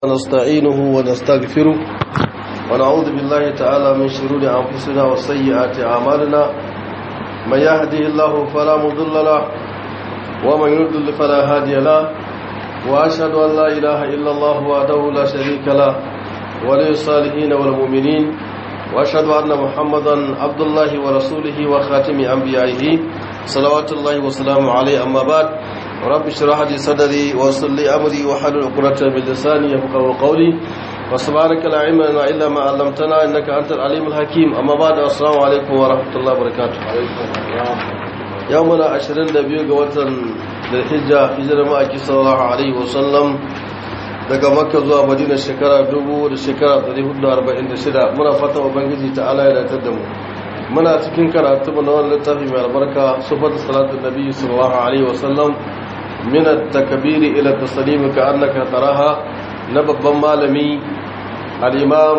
ونستعينه ونستغفره ونعوذ بالله تعالى من شرور أنفسنا وسيئات أعمالنا من يهده الله فلا مضل له ومن يضلل فلا هادي له وأشهد أن لا إله إلا الله وحده لا شريك له ولي الصالحين والمؤمنين وأشهد أن محمدا عبد الله ورسوله وخاتم أنبيائه صلوات الله وسلامه عليه أما بعد رب اشرح لي صدري ويسر لي امري واحلل عقدة من لساني يفقهوا قولي وسبحانك لا علم لنا الا ما علمتنا انك انت العليم الحكيم اما بعد السلام عليكم ورحمه الله وبركاته يومنا 22 ga watan Dhulhijja hijirar ma'aiki sallallahu alaihi wasallam daga Makka zuwa Madina shekara 1000 da shekara 446 muna fatan ubangiji ta'ala ya datar da mu muna cikin karatu na wannan littafi mai albarka sufatu salatu nabi sallallahu alaihi wasallam من التكبير إلى التسليم كأنك تراها نبب مالمي الإمام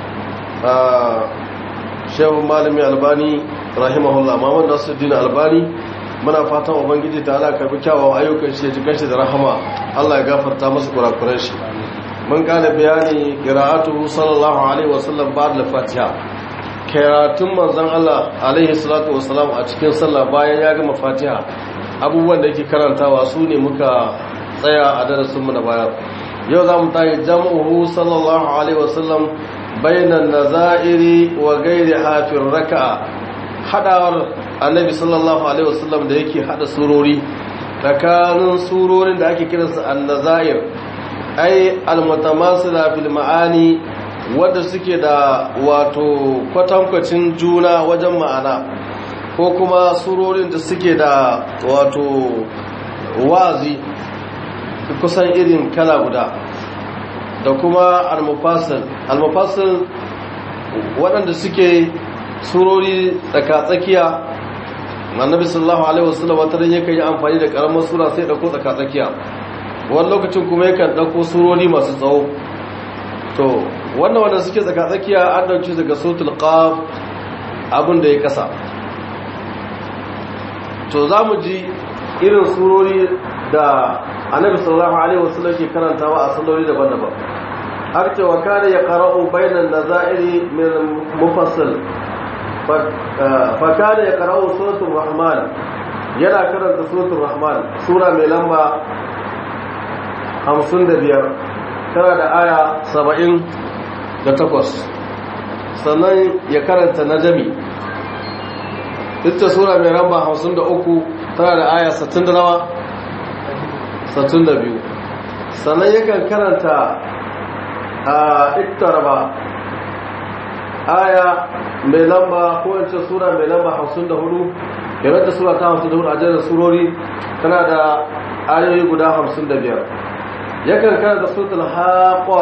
شيخ مالمي الباني رحمه الله محمد نصر الدين الباني muna fatan ubangiji ta ala karbi kyawawan ayyukan shi jikin shi da rahama Allah ya gafarta masa kurakuran shi mun gane bayani qira'atu sallallahu alaihi wasallam ba'd al-fatiha karatun manzon Allah alaihi salatu wasalam a cikin sallah bayan ya gama fatiha abubuwan da yake karantawa su ne muka tsaya a darasinmu na baya yau za mu tayi jam'uhu sallallahu alaihi wasallam bainan nazairi wa gairi hafin raka'a hadawar annabi sallallahu alaihi wasallam da yake hada surori tsakanin surorin da ake kiransu an-nazair ai al-mutamasila bil ma'ani wanda suke da wato kwatankwacin juna wajen ma'ana ko kuma surorin da suke da wato wazi kusan irin kala guda da kuma al-mufassil al-mufassil waɗanda suke surori tsakatsakiya annabi sallallahu alaihi wasallam wata ran yakan yi amfani da karamar sura sai dauko tsakatsakiya wani lokacin kuma yakan dauko surori masu tsawo to wannan wanda suke tsakatsakiya an dauki daga suratul qaf abin da ya kasa to za mu ji irin surori da annabi sallallahu alaihi wasallam ke karantawa a salloli daban-daban har cewa kare ya qara'u bainan nazairi min mufassil fa kare ya qara'u suratul rahman yana karanta suratul rahman sura mai lamba 55 tana da aya 78 sannan ya karanta najmi ita sura mai ramba 53 tana da aya 60 nawa 62 sannan yakan karanta a iktaraba aya mai lamba ko wance sura mai lamba 54 yaranta sura ta 54 a jerin surori tana da ayoyi guda 55 yakan karanta suratul haqa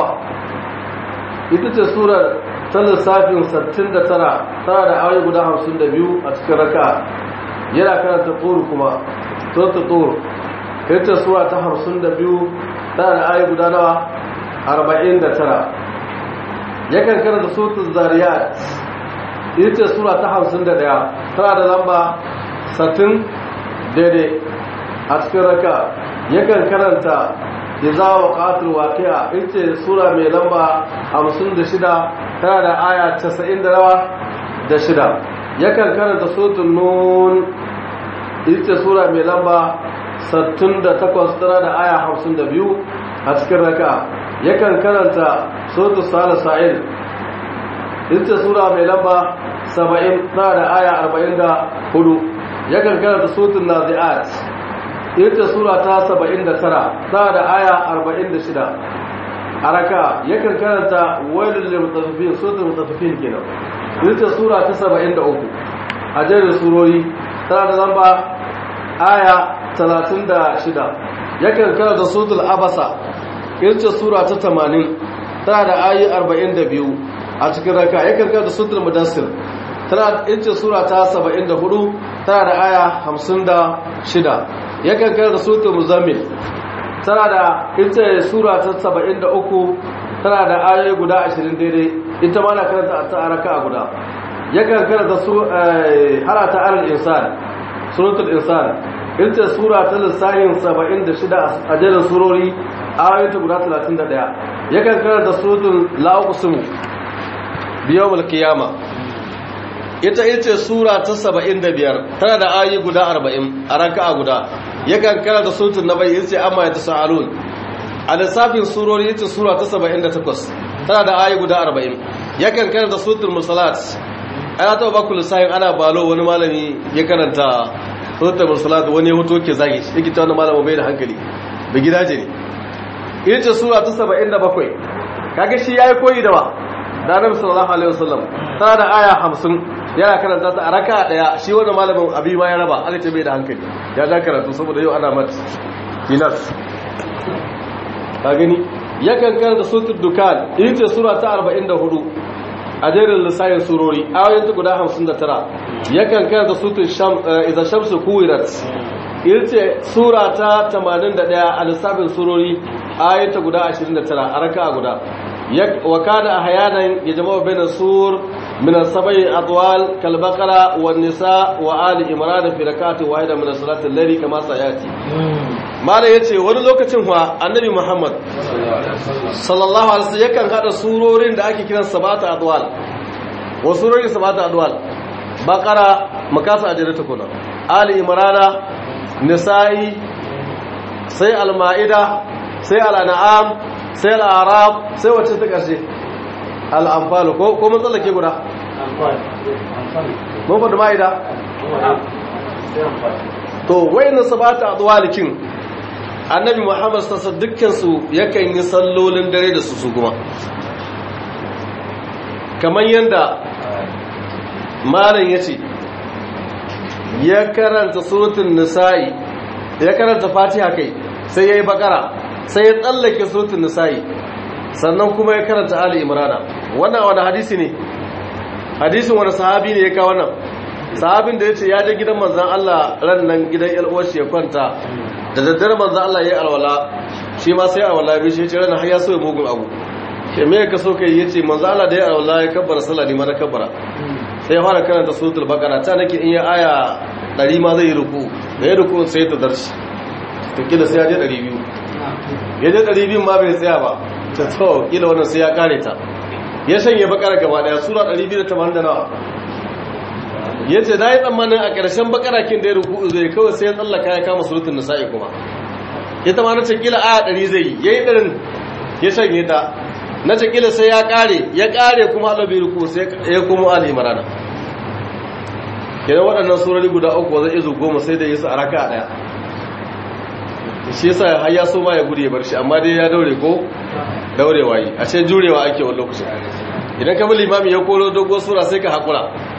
ita ce surar ta lissafin 69 tana da ayoyi guda 52 a cikin raka yana karanta tsoro kuma tsoro tsoro ita suwa ta 52 tana da ayoyi guda nawa 49 yakan karanta suratul zariyat ita sura ta 51 tana da lamba 60 daidai a cikin raka yakan karanta iza waqatul waqi'a ita sura mai lamba 56 tana da aya 90 da rawa da shida yakan karanta suratul nun ita sura mai lamba 68 tana da aya 52 a cikin raka yakan karanta suratul salasa'il ita sura mai lamba 70 tana da aya 44 yakan karanta suratul nazi'at ita sura ta 79 tana da aya 46 a raka yakan karanta wailul lil mutaffifin suratul mutaffifin kenan ita sura ta 73 a jerin surori tana da lamba aya 36 yakan karanta suratul abasa ita sura ta 80 tana da ayi 42 a cikin raka yakan karanta suratul mudassir tana ita sura ta 74 tana da aya 56 yakan karanta suratul muzammil tana da ita sura ta 73 tana da ayoyi guda 20 daidai ita ma na karanta ta araka guda yakan karanta su harata alal insan suratul insan ita sura ta lissahin 76 a jerin surori ayoyin ta guda 31 yakan karanta suratul la uqsimu biyawmul qiyama ita ita sura ta 75 tana da ayoyi guda 40 a raka'a guda yakan karanta suratul nabai yace amma ya tasalun a lissafin surori yace sura ta 78 tana da ayoyi guda 40 yakan karanta suratul musalat ana ta baku lissafin ana balo wani malami ya karanta suratul musalat wani ya hoto ke zagi shi yake ta wani malamin bai da hankali bai gidaje ne ita sura ta 77 kaga shi yayi koyi da ba da Annabi sallallahu alaihi wasallam tana da aya 50 yana karanta ta a raka daya shi wanda malamin abi ma ya raba aka ce bai da hankali ya da karatu saboda yau ana mat finas ka gani yakan karanta suratul dukan ita sura ta 44 a jerin lissayin surori ayoyin ta guda 59 yakan karanta suratul sham idza shamsu kuwirat ita sura ta 81 a lissafin surori ayoyin ta guda 29 a raka guda wa kana ahyanan yajma'u bayna sur من السبع أطوال كالبقرة والنساء وآل إمران في ركعة واحدة من الصلاة الليل كما سيأتي ما لا يتي wani lokacin wa annabi Muhammad sallallahu alaihi wasallam yakan hada surorin da ake kiran sabata adwal wa surorin sabata adwal baqara makasa ajira ta kuna ali imrana nisa'i sai al-maida sai al-an'am sai al-arab sai wacce ta karshe al'amfalu ko mun tsallake guda? mun faɗi ma'ida? to wai na sabata a tsawalikin annabi muhammad sassa dukkansu yakan yi sallolin dare da su su kuma kamar yadda malam ya ce ya karanta surutun nisa'i ya karanta fatiha kai sai ya yi bakara sai ya tsallake surutun nisa'i sannan kuma ya karanta Ali Imrana wannan wani hadisi ne hadisin wani sahabi ne ya kawo wannan sahabin da ya ce ya je gidan manzan Allah ran nan gidan yalwashi ya kwanta da daddare manzan Allah ya yi alwala shi ma sai alwala bi shi ce ranar har ya so ya mugun abu ke me ka so kai yace manzan Allah da ya alwala ya kabbara sallah ni ma na kabbara sai ya fara karanta suratul baqara ta nake in ya aya 100 ma zai yi ruku da ya ruku sai ta darshi to kila sai ya je 200 ya je 200 ma bai tsaya ba ta tsawo kila wannan sai ya kare ta ya shanye bakara gaba daya sura 280 nawa ya ce na yi tsammanin a ƙarshen bakarakin da ya ruku zai kawai sai ya tsallaka ya kama surutun nisa'i kuma ita ma na ce kila aya 100 zai ya yi ɗarin ya shanye ta na ce kila sai ya kare ya kare kuma alabi ruku sai ya kuma ali marana kenan waɗannan surori guda uku zai izu goma sai da yi su a raka ɗaya shi yasa har ya so ma ya gudu ya bar shi amma dai ya daure ko daurewa yi a ce jurewa ake wani lokacin idan ka bi limami ya koro dogon sura sai ka haƙura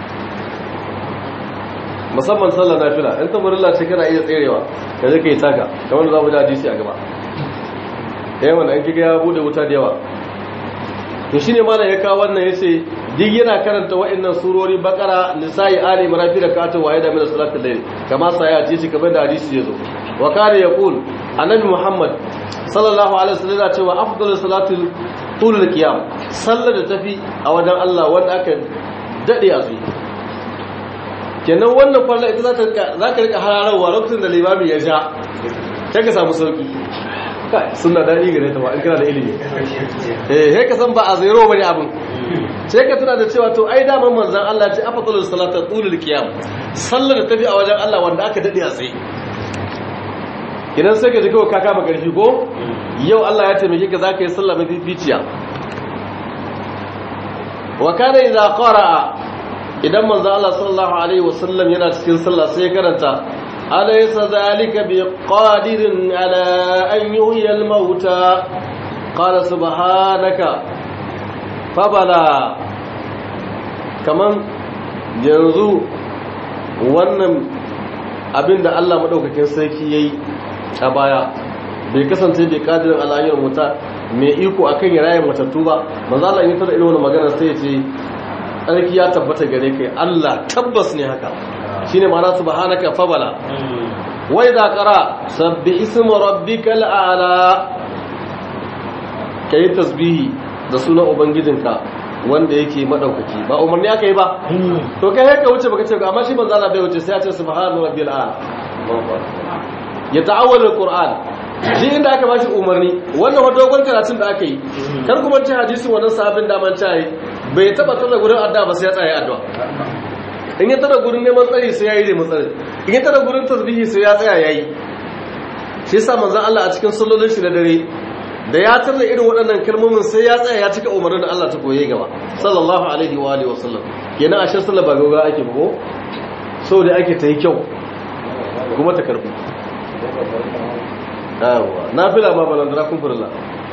musamman sallar nafila in ta murilla ce kana iya tserewa ka je ka yi taka kamar za mu ji hadisi a gaba yawan an kiga ya bude wuta da yawa to shine ma ya kawo wannan yace duk yana karanta wa'annan surori bakara nisa'i ali imran fi rak'atin wahida min salatul layl kama sai ya ce kamar da hadisi yazo wa kana yaqul annabi muhammad sallallahu alaihi wasallam ya ce wa afdalus salatul tulul qiyam sallar da tafi a wajen Allah wanda aka dade a tsaye kenan wannan farla ita za ka rika hararwa lokacin da limami ya sha sai ka samu sauki suna daɗi gare ta ba in kana da ilimi eh he ka san ba a zero bane abin sai ka tuna da cewa to ai daman manzon Allah ce afdalu salata tulul qiyam sallar da tafi a wajen Allah wanda aka dade a tsaye idan sai ka ji kawai ka kama karfi ko yau Allah ya taimake ka zaka yi sallah mafi ficiya wa kana idza qara'a idan manzo Allah sallallahu alaihi wasallam yana cikin sallah sai ya karanta alaysa zalika biqadirin ala an yuhyi al-mauta qala subhanaka fabala kaman yanzu wannan abinda Allah madaukakin sarki yayi a baya bai kasance bai kadirin alayyar muta mai iko akan ya raye matattu ba manzo Allah ya tada irin wannan magana sai ya ce tsarki ya tabbata gare kai Allah tabbas ne haka shine ma'ana subhanaka fabala wa idza qara sabbi ismu rabbikal a'la kai tasbihi da sunan ubangijinka wanda yake madaukaki ba umarni aka yi ba to kai haka wuce baka ce amma shi manzo Allah bai wuce sai ya ce subhana rabbil a'la ya ta'awwal alquran shi inda aka bashi umarni wannan wa dogon karatun da aka yi kar kuma ci hadisin wannan sahabin da man cayi bai taba tsara gurin addu'a ba sai ya tsaya addu'a in ya tara gurin neman tsari sai yayi da matsari in ya tara gurin tasbihi sai ya tsaya yayi shi yasa manzon Allah a cikin sallolin shi da dare da ya tarda irin waɗannan kalmomin sai ya tsaya ya cika umarnin da Allah ta koye gaba sallallahu alaihi wa alihi wasallam kenan ashe sallar ba goga ake ba ko so da ake ta yi kyau kuma ta karbu yawa nafila ma balandara kun furla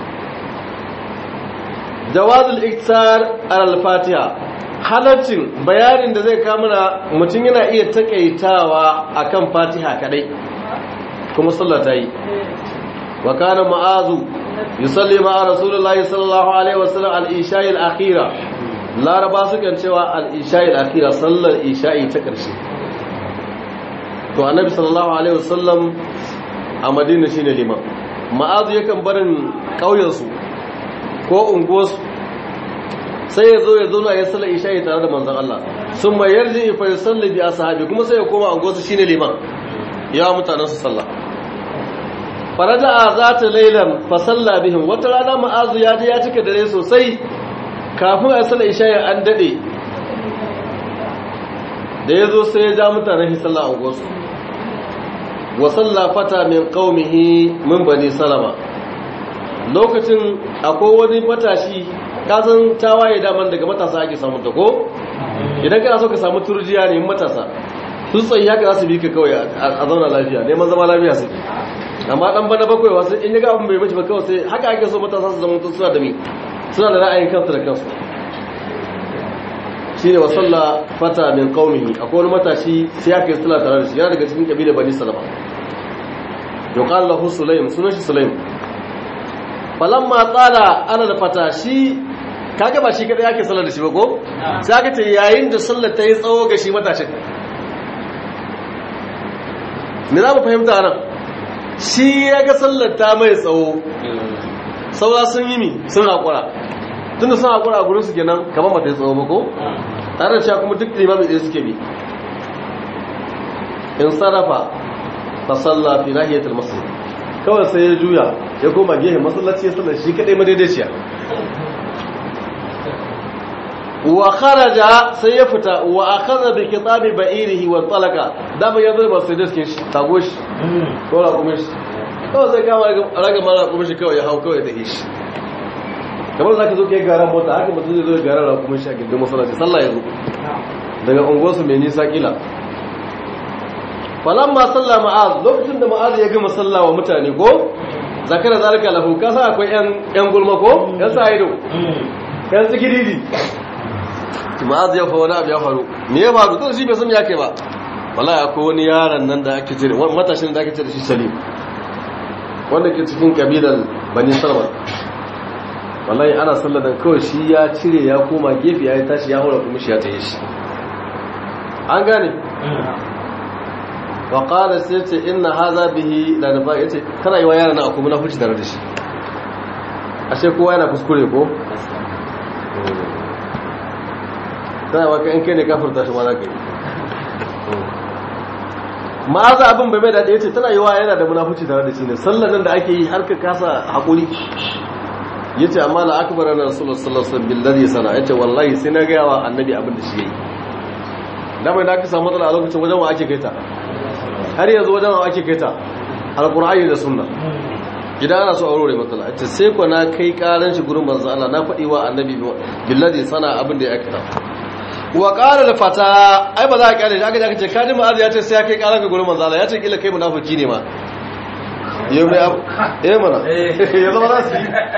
jawazul iktar al-fatiha halaccin bayanin da zai kamuna mutum yana iya takaitawa akan fatiha kadai kuma sallah ta yi wa kana ma'azu yusalli ma'a rasulullahi sallallahu alaihi wasallam al-isha'i al-akhira laraba sukan cewa al-isha'i al-akhira sallar isha'i ta karshe to annabi sallallahu alaihi wasallam a madina shine liman ma'azu yakan barin kauyensu ko unguwarsu sai ya zo ya zo na ya sallar isha'i tare da manzon Allah sun mai yarji fa yusalli bi ashabi kuma sai ya koma unguwarsu shine liman ya mutanen su sallah faraja'a zata laylan fa salla bihim wata rana ma'azu ya je ya cika dare sosai kafin a sallar isha'i an dade da ya zo sai ya ja mutanen shi sallah unguwarsu wa salla fata min qaumihi min bani salama lokacin akwai wani matashi kasan tawaye daman daga matasa ake samun ta ko idan kana so ka samu turjiya ne matasa su tsayi haka za su bi ka kawai a zauna lafiya neman zama lafiya suke amma dan bana bakwai wasu in ga abin bai mace ba kawai sai haka ake so matasa su zama suna da mi suna da ra'ayin kansu da kansu shine wa salla fata min qaumihi akwai wani matashi sai aka yi sallah tare da shi yana daga cikin kabilar bani salama yuqal lahu sulaim sunan shi sulaim falamma tsala ana da fata shi kaga ba shi kadai yake sallar da shi ba ko sai aka ce yayin da sallar ta yi tsawo ga shi matashin me za mu fahimta nan shi ya ga sallar ta mai tsawo saura sun yi mi sun haƙura tun da sun haƙura a gurinsu kenan kamar ba ta yi tsawo ba ko tare da cewa kuma duk limamin ɗaya suke bi in sarrafa fa salla fi nahiyatul masjid kawai sai ya juya ya koma gehe masallaci ya sallar shi kadai madaidaiciya wa kharaja sai ya fita wa akhadha bi kitabi ba'irihi wa talaqa da ba yanzu ba sai diskin shi tago shi ko la kuma shi kawai sai kama raga mara kuma shi kawai ya hau kawai da shi kamar zaka zo kai garan mota haka mutum zai zo garan ra kuma shi a gidan masallaci sallah ya zo daga unguwarsu mai nisa kila falamma salla ma'az lokacin da ma'az ya gama sallawa mutane ko zakara zalika lahu kasa akwai yan yan gulma ko yan sa ido yan sikiridi ma'az ya fa wani abu ya faru me ya faru to shi bai san ya kai ba wallahi akwai wani yaron nan da ake cire matashin da ake cire shi salim wanda ke cikin kabilan bani salman wallahi ana sallar da kawai shi ya cire ya koma gefe ya tashi ya hura kuma shi ya taye shi an gane wa qala sai ce inna hadha bihi la nafa yace kana yi wa yaran na kuma na huci tare da shi ashe kowa yana kuskure ko sai wa kan kai ne kafirta shi ma za ka yi ma'aza abin bai mai da yace tana yi wa yana da munafuci tare da shi ne sallan nan da ake yi har ka kasa hakuri yace amma la akbar na rasulullah sallallahu alaihi wasallam billahi sana yace wallahi sai na ga yawa annabi abin da shi yayi da bai da ka samu matsala a lokacin wajen wa ake kaita har yanzu wajen wa ake kaita alqur'ani da sunna idan ana so aurore matsala ita sai ko na kai karan shi gurin manzo Allah na faɗi wa annabi billahi sana abin da ya aikata wa qala al fata ai ba za ka kare shi aka ce ce kaji ma'az ya ce sai ya kai karan ga gurin manzo Allah ya ce kila kai munafiki ne ma yau mai abu eh mana ya zama nasu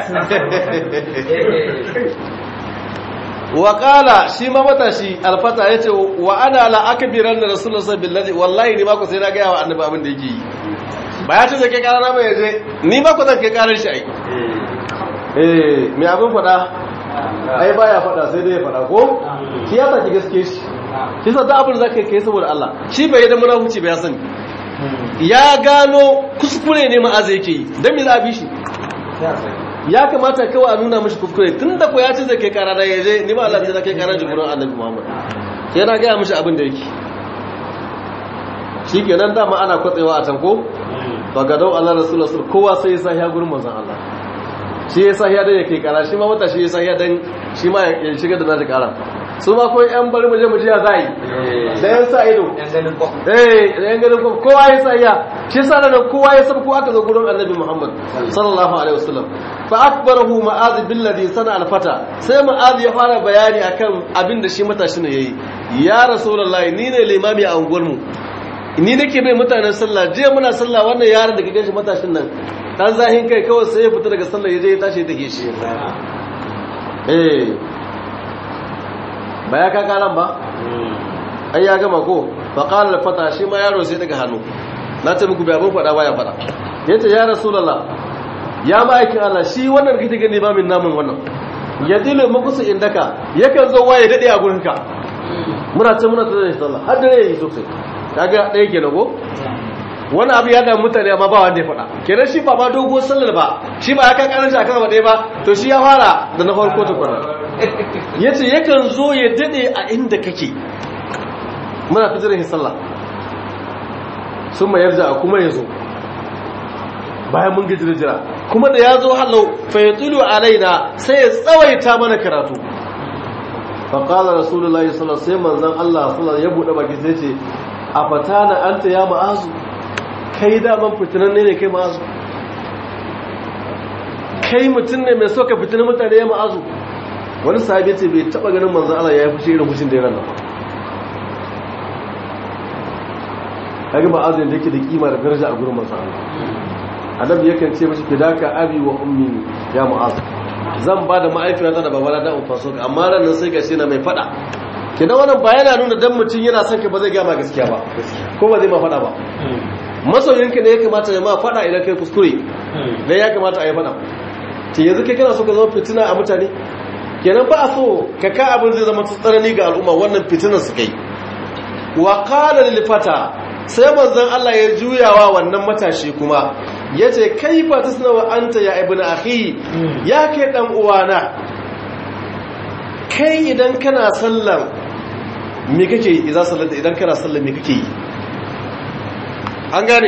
wa qala shi ma matashi alfata yace wa ana la akbiran da rasulullah sallallahu alaihi wallahi ni ma ku sai na ga wa annabi abin da yake yi ba ya ce zai kai karana ba yaje ni ma ku zan kai karar shi ai eh me abin fada ai baya fada sai dai ya fada ko shi ya saki gaske shi shi sa da abin zaka kai saboda Allah shi bai yi da munafici ba ya sani ya gano kuskure ne ma'aza yake yi dan me za a bi shi ya kamata kawai a nuna mashi kuskure tun da ko ya ce zai kai kara da yaje ni ba Allah zai kai kara jiburin annabi Muhammad sai yana ga mashi abin da yake shikenan dama ana kwatsewa a can ko ba ga dau Allah rasulullah sallallahu kowa sai ya sahiya gurin manzon Allah shi ya sahiya dan yake kara shi ma wata shi ya sahiya dan shi ma ya shiga da nashi kara su ma ko yan bari mu je mu je ya zai da yan sa ido eh da yan ganin ko kowa ya sahiya shi sa da kowa ya sabko aka zo gurin annabi Muhammad sallallahu alaihi wasallam fa akbarahu ma'az billadhi sana alfata sai ma'az ya fara bayani akan abin da shi matashi ne yayi ya rasulullahi ni ne limami a unguwarmu ni nake bai mutanen sallah jiya muna sallah wannan yaron da kake shi matashin nan dan zahin kai kawai sai ya fita daga sallah ya je ya tashi take shi eh ba ya kaka nan ba ai ya gama ko fa qala al fata shi ma yaro sai daga hannu na ce muku bai abin fada baya fada yace ya rasulullah ya ma'aikin Allah shi wannan kake gani ba min namun wannan ya dilo makusu indaka yakan zo waye dade a gurinka muna ce muna tare da sallah har dare yayi sosai kaga ɗaya ke nago wani abu ya damu mutane amma ba wanda ya faɗa kenan shi ba ba dogo sallar ba shi ba ya kan kanan shi akan ɗaya ba to shi ya fara da na farko tukuna ya ce yakan zo ya daɗe a inda kake muna fi jiran sallah sun mayar da kuma ya zo bayan mun gaji jira kuma da ya zo halau fa ya tsulu a raina sai ya tsawaita mana karatu faƙala rasulullahi sallallahu sai manzan Allah sallallahu ya buɗe baki sai ce a fatana anta ya ma'azu kai daman fitinan ne ne kai ma'azu kai mutum ne mai so ka fitinan mutane ya ma'azu wani sahabi ce bai taɓa ganin manzan Allah ya yi fushi irin fushin da ya rana kaga ma'azu yadda yake da kima da daraja a gurin manzan Allah annabi yakan ce mashi fidaka abi wa ummi ya ma'azu zan ba da ma'aifiyata da babana da umfaso amma ranar sai ga shi na mai fada kidan wannan ba yana nuna dan mutum yana son ka ba zai gama gaskiya ba ko ba zai ma fada ba masoyinka ne ya kamata ya ma fada idan kai kuskure dan ya kamata a yi fada ce yanzu kai kana so ka zama fitina a mutane kenan ba a so ka ka abin zai zama tsanani ga al'umma wannan fitinar su kai wa qala lil fata sai manzon Allah ya juyawa wannan matashi kuma yace kaifa tasnawa anta ya ibnu akhi ya kai dan uwana kai idan kana sallar me kake yi idan sallata idan kana sallar me kake yi an gane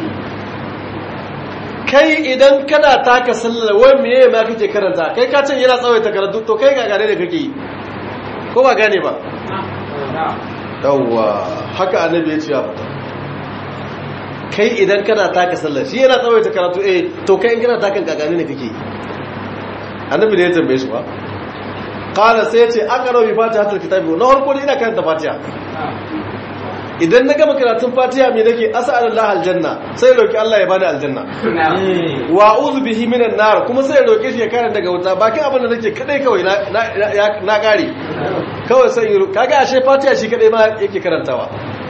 kai idan kana taka sallar wai meye ma kake karanta kai ka ce yana tsawaita karatu to kai ga gane da kake yi ko ba gane ba yawwa haka annabi ya ce ya fita kai idan kana taka sallar shi yana tsawaita karatu eh to kai in kana takan gagane ne kake yi annabi da ya tambaye shi ba qala sai ya ce aqra bi fatihatul kitabi na farko ina karanta fatiha idan na gama karatun fatiha me nake as'alullah aljanna sai roki Allah ya bani aljanna wa a'udhu bihi minan nar kuma sai roke shi ya kare daga wuta bakin abin da nake kadai kawai na na kare kawai sai kaga ashe fatiha shi kadai ma yake karantawa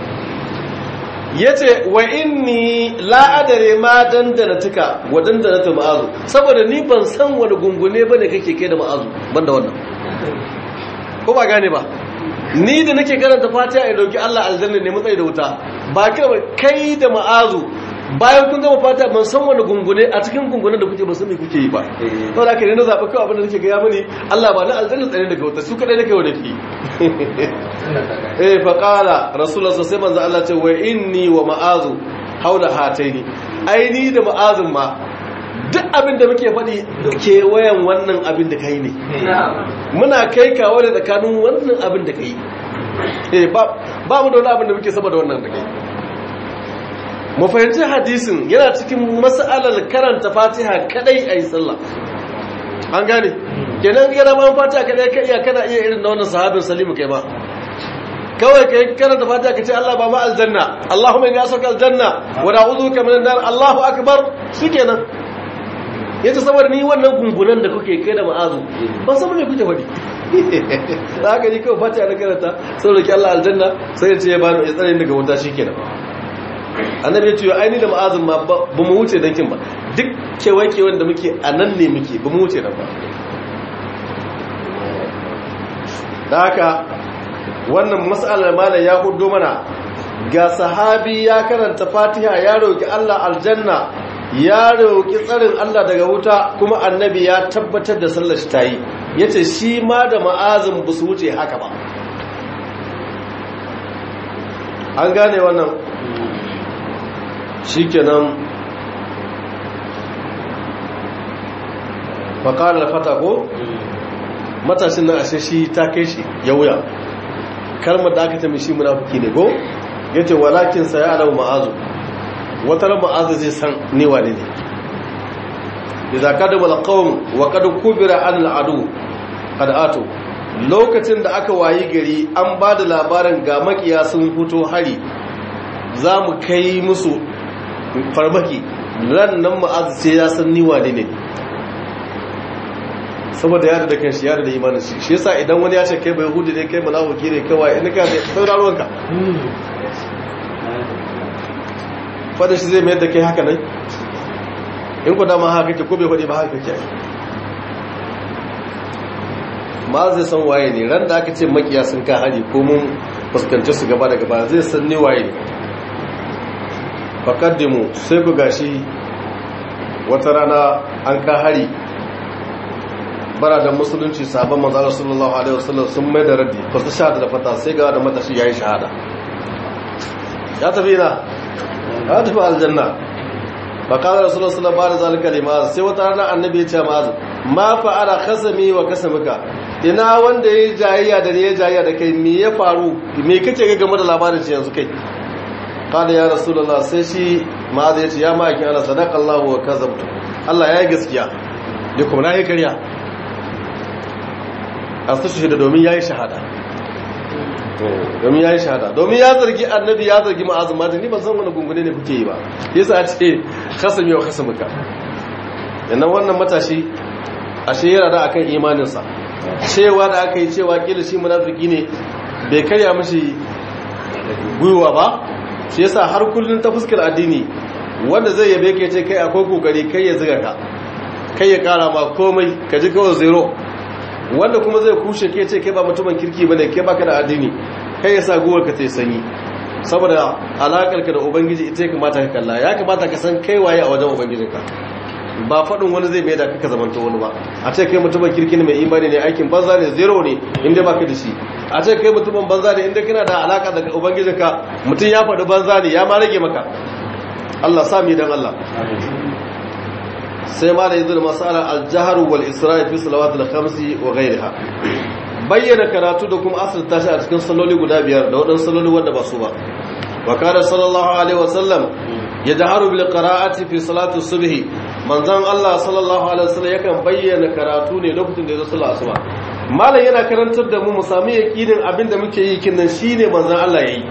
yace wa inni la adare ma dandana tuka wa dandana ta ma'azu saboda ni ban san wani gungune bane kake kai da ma'azu banda wannan ko ba gane ba ni da nake karanta fatiha in dauki Allah aljanna ne matsayi da wuta ba kawai kai da ma'azu bayan kun gama fatiha ban san wani gungune a cikin gungunen da kuke ba san me kuke yi ba to da kai na zaba kawai abin da nake ga mani Allah ba na aljanna tsare daga wuta su kadai nake wani ki eh fa qala rasulullah sai manzo Allah ce wa inni wa ma'azu haula hataini ai ni da ma'azun ma duk abin da muke faɗi kewayen wannan abin da kai ne muna kai kawo da tsakanin wannan abin da kai ba mu da wani abin da muke sama da wannan da kai mu fahimci hadisin yana cikin mas'alar karanta fatiha kadai a yi sallah an gane kenan yana ma fatiha kadai ka iya kana iya irin da wannan sahabin salimu kai ba kawai kai karanta fatiha ka ce Allah ba ma aljanna Allahumma inni as'aluka aljanna wa na'udhuka minan nar Allahu akbar shikenan yace saboda ni wannan gungunan da kuke kai da ma'azu ban san me kuke faɗi da haka ni kawai fatiha na karanta sai roki Allah aljanna sai ya ce ya bani ya tsare daga wuta shikenan annabi ya ce ai ni da ma'azin ma ba mu wuce dankin ba duk kewaye-kewayen da muke a nan ne muke ba mu wuce nan ba da haka wannan matsalar malam ya hudo mana ga sahabi ya karanta fatiha ya roki Allah aljanna ya roki tsarin Allah daga wuta kuma annabi ya tabbatar da sallar shi tayi yace shi ma da ma'azin ba su wuce haka ba an gane wannan shikenan faƙar da fata ko matashin nan ashe shi ta kai shi ya wuya kalmar da aka ta mishi munafiki ne ko ya ce walakin sa ya alamu ma'azu wata ran ma'azu zai san ne wane ne idza kadaba alqawm wa qad kubira an al'adu qad atu lokacin da aka wayi gari an ba da labarin ga makiya sun fito hari za mu kai musu farmaki ran nan ma'azu sai ya san ni wane ne saboda yada da kanshi yada da imanin shi shi yasa idan wani ya ce kai bai hudu ne kai munafiki ne kawai in ka sai sauraron ka fada shi zai mayar da kai haka nan in ku dama haka kake ko bai hudu ba haka kake ma zai san waye ne ran da aka ce makiya sun ka hari ko mun fuskanci su gaba da gaba zai san ne waye ne fakaddimu sai ku gashi wata rana an ka hari bara da musulunci sabon manzara sallallahu alaihi wasallam sun mai da raddi ba su shahada da fata sai ga da matashi ya yi shahada ya tafi na ya tafi aljanna ba kada rasulullah sallallahu alaihi wasallam zalika lima sai wata rana annabi ya ce ma'az ma fa'ala khasami wa kasamika ina wanda yayi jayayya da ne ya jayayya da kai me ya faru me kace ga game da labarin shi yanzu kai kada ya rasulullah sai shi ma'az ya ce ya ma'aikin Allah sadaqallahu wa kazabtu Allah ya yi gaskiya da kuma na yi karya a su shahada domin ya yi shahada domin ya yi shahada domin ya zargi annabi ya zargi ma'azin mata ni ban san wani gungune ne kuke yi ba yasa a ce kasam yau kasam ka yannan wannan matashi a shehara da akan imaninsa cewa da aka yi cewa kila shi munafiki ne bai karya mashi gwiwa ba shi yasa har kullum ta fuskar addini wanda zai yabe ka ce kai akwai kokari kai ya ziga ka kai ya kara ma komai ka ji kawai zero wanda kuma zai kushe ke ce kai ba mutumin kirki bane kai baka da addini kai yasa guwar ka tai sanyi saboda alakar ka da ubangiji ita kamata ka kalla ya kamata ka san kai waye a wajen ubangijinka ba faɗin wani zai mai da kaka zamanta wani ba a ce kai mutumin kirki ne mai imani ne aikin banza ne zero ne inda baka da shi a ce kai mutumin banza ne inda kana da alaka da ubangijinka mutum ya faɗi banza ne ya ma rage maka Allah sami dan Allah sai ma da yanzu da masala aljahar wal isra'i fi salawat al-khamsi wa ghayriha bayyana karatu da kuma asir tashi a cikin salloli guda biyar da wadannan salloli wanda ba su ba wa kana sallallahu alaihi wa sallam yajharu bil qira'ati fi salati subhi manzon Allah sallallahu alaihi wa sallam yakan bayyana karatu ne lokacin da ya zo sallar asuba malam yana karantar da mu mu sami yakinin abinda muke yi kin nan shine manzon Allah yayi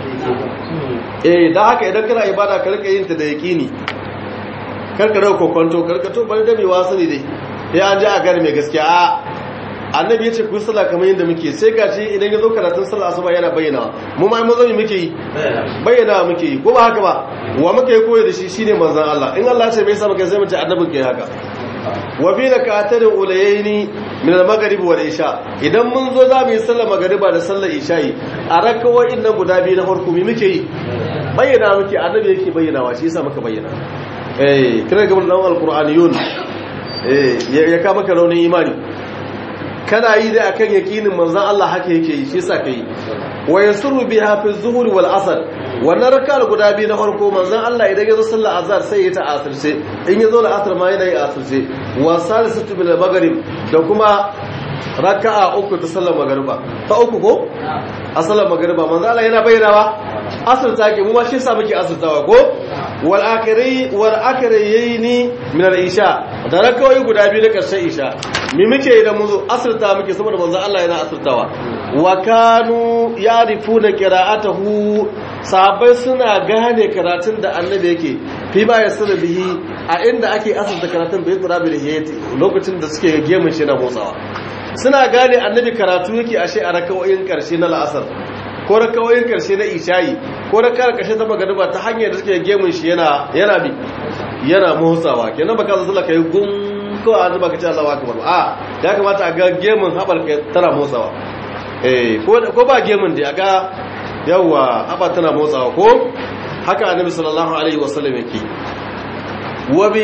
eh dan haka idan kana ibada ka rika yin ta da yakini karkare kokonto karkato bari da mai wasu ne dai ya an ji a gari mai gaskiya a annabi ya ce ku sallah kamar yadda muke sai ga shi idan ya zo karatun sallah asuba yana bayyana mu ma mu zami muke yi bayyana muke yi ko ba haka ba wa muke yi koyi da shi shine manzon Allah in Allah ya ce bai sa maka sai mu ce annabin kai haka wa fi rak'atayn ulayaini min al-maghrib wal isha idan mun zo za mu yi sallar magriba da sallar isha'i a rakawoyin nan guda biyu na farko me muke yi bayyana muke annabi yake bayyanawa shi yasa muka bayyana eh kira gaban dan alqur'aniyun eh ya ka maka raunin imani kana yi da akan yakinin manzon Allah haka yake yi shi yasa kai wa yasru biha fi zuhur wal asr wannan rak'ar guda biyu na farko manzon Allah idan ya zo sallar azhar sai ya ta asirce in ya zo da asr ma yana yi asirce wa salisatu bil maghrib da kuma raka'a uku ta sallar magriba ta uku ko a sallar magriba manzon Allah yana bayyanawa asir take mu ma shi yasa muke asirtawa ko wal akhiri wal akhirayni min al isha da rakawai guda biyu na karshen isha me muke idan mun zo asirta muke saboda manzo Allah yana asirtawa wa kanu yarifuna qira'atahu sahabbai suna gane karatun da annabi yake fi ba yasra bihi a inda ake asirta karatun bai tsara bil hiyati lokacin da suke gemun shi na motsawa suna gane annabi karatu yake ashe a rakawoyin karshe na la'asar ko rakawoyin karshe na isha'i ko rakawar karshe ta magariba ta hanyar da suke gemun shi yana yana bi yana motsawa kenan baka zo sallah kai gum ko a zuba kace Allahu akbar a ya kamata a ga gemun habar kai tana motsawa eh ko ko ba gemun da aga yawa haba tana motsawa ko haka annabi sallallahu alaihi wasallam yake wa bi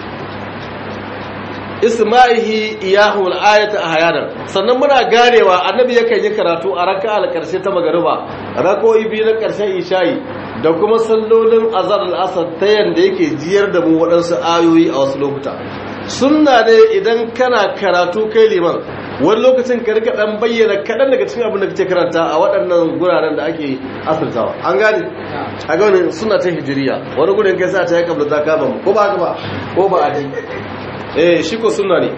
isma'ihi iyahu al-ayata ahyanan sannan muna ganewa annabi yakan yi karatu a raka'al karshe ta magariba rakoyi biyu na karshen isha'i da kuma sallolin azhar al-asr ta yanda yake jiyar da mu waɗansu ayoyi a wasu lokuta sunna ne idan kana karatu kai liman wani lokacin ka rika dan bayyana kaɗan daga cikin abin da kake karanta a waɗannan guraren da ake asirtawa an gane a ga wani suna ta hijiriya wani gudun kai sa ta yi kabla ta kama mu ko ba haka ba ko ba a dai eh shi ko sunna ne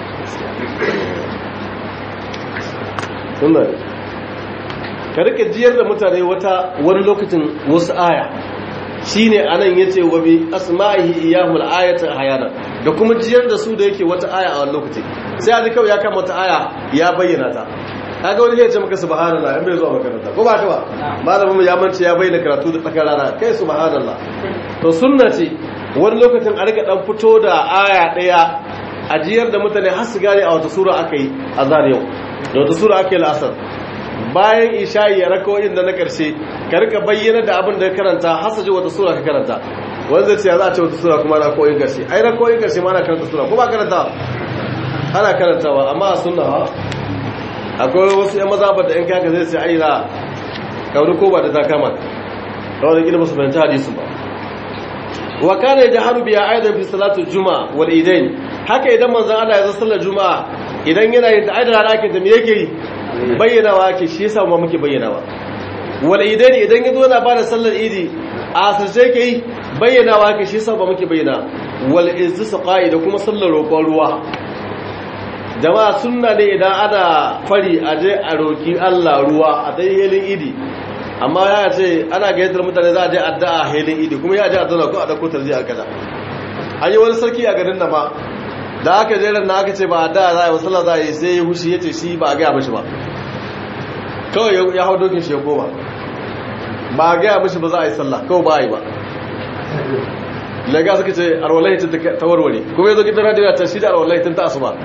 sunna ne ka rika jiyar da mutane wata wani lokacin wasu aya shine anan yace wa bi asma'ihi iyahul ayata hayana da kuma jiyar da su da yake wata aya a wani lokaci sai a ji kawai ya kama wata aya ya bayyana ta kaga wani zai ce maka subhanallah in bai zuwa makaranta ko ba ta ba malamin ya mance ya bayyana karatu da tsakar rana kai subhanallah to sunna ce wani lokacin a rika dan fito da aya daya a jiyar da mutane har su gane a wata sura aka yi azhar yau da wata sura aka yi la'asar bayan isha'i ya rakawoyin da na karshe ka rika bayyana da abin da karanta har su ji wata sura ka karanta wanda ce ya za a ce wata sura kuma rakawoyin karshe ai rakawoyin karshe ma ana karanta sura ko ba karanta ana karantawa amma a sunna ha akwai wasu yan maza da yan kaka zai ce ai na kauri ko ba da ta kama kawai da gina musu fahimci hadisin ba wa kana yajharu biya aidan fi salatu juma'a wal idain haka idan manzon Allah ya zo sallar juma'a idan yana yin aidan rana ake da me yake yi bayyanawa ake shi yasa mu muke bayyanawa wal idain idan yazo yana bada sallar idi a asirce yake yi bayyanawa ake shi yasa ba muke bayyana wal istisqa'i da kuma sallar roƙon ruwa jama'a sunna ne idan ana fari a je a roki Allah ruwa a dai helin idi amma ya ce ana gayyatar mutane za a je addu'a helin idi kuma ya je a zauna ko a dauko tarji a kaza an yi wani sarki a garin da ma da aka je ran na aka ce ba addu'a za a yi sallah za a yi sai ya hushi ya ce shi ba a gaya mishi ba kawai ya hau dokin shi ya koma ba a gaya mishi ba za a yi sallah kawai ba a yi ba lega suka ce arwalahi ta warware kuma ya zo gidan radiyo ta shi da arwalahi tun ta asuba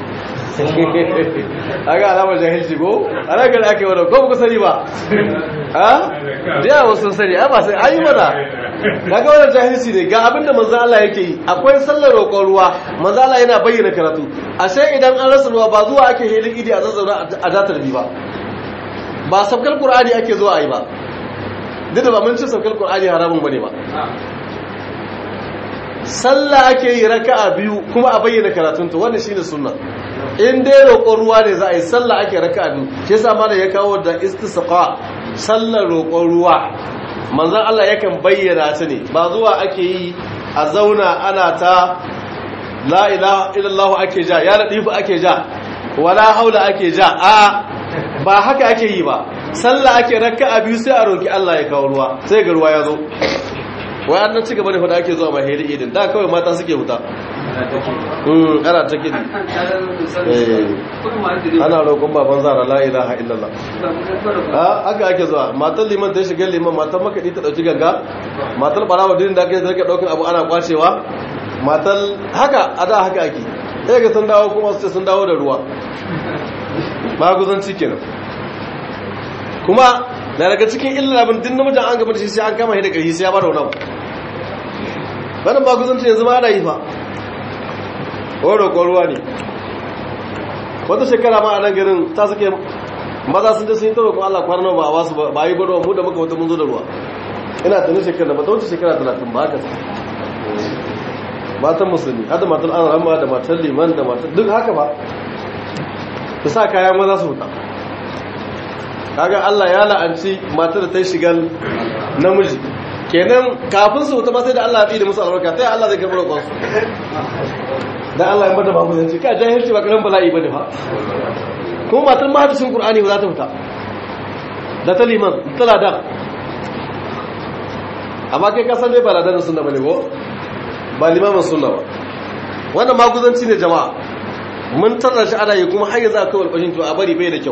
aga alamar jahilci ko ana gani ake wadda ko buku sani ba ha da yawa sun sani a ba sai an yi mana daga wadda jahilci ne ga abinda manzan Allah yake yi akwai sallar roƙon ruwa manzan Allah yana bayyana karatu ashe idan an rasa ruwa ba zuwa ake helin idi a zazzauna a jatar bi ba ba sabkar qur'ani ake zuwa a yi ba duk da ba mun ci sabkar qur'ani haramun bane ba sallah ake yi raka'a biyu kuma a bayyana karatunta wannan shine sunna in dai roƙon ruwa ne za a yi sallah ake raka'a biyu shi yasa mana ya kawo da istisqa sallar roƙon ruwa manzon Allah yakan bayyana ta ne ba zuwa ake yi a zauna ana ta la ilaha illallah ake ja ya ladifu ake ja wala haula ake ja a ba haka ake yi ba sallah ake raka'a biyu sai a roki Allah ya kawo ruwa sai ga ruwa ya zo wai an ci gaba da fada ake zuwa mahiri idin da kawai mata suke huta ana ta kidi ana roƙon baban zara la ilaha illallah a haka ake zuwa matan liman ta shiga liman matan makaɗi ta ɗauki ganga matan ɓarawa dinin da ake zarga ɗaukan abu ana kwacewa matan haka a da haka ake ɗaya ga sun dawo kuma su ce sun dawo da ruwa maguzanci kenan kuma na daga cikin illar abin din namijin an gaba da shi sai an kama shi da ƙarfi sai ya bada wani abu wannan ba kusanci yanzu ma ana yi fa wani roƙon ruwa ne wata shekara ma a nan garin ta suke maza sun je sun yi ta roƙon allah kwanan ba a wasu ba yi gwada mu da muka wata mun zo da ruwa ina tunin shekara ba ta wuce shekara talatin ba haka matan musulmi hada matan an rama da matan liman da matan duk haka ba ta sa kayan maza su huta kaga Allah ya la'anci matar da ta shiga namiji kenan kafin su wuta ba sai da Allah ya tsida musu albarka sai Allah zai karɓi roƙon su dan Allah ya bada babu zance ka jahilci ba karan bala'i bane fa kuma matar mahadisin Qur'ani ba za ta fita da ta liman tana da amma kai ka san dai ba ladan sunna bane ko ba limamin sunna ba wannan maguzanci ne jama'a mun tarra shi ana yi kuma har yanzu akwai walƙashin to a bari bai da kyau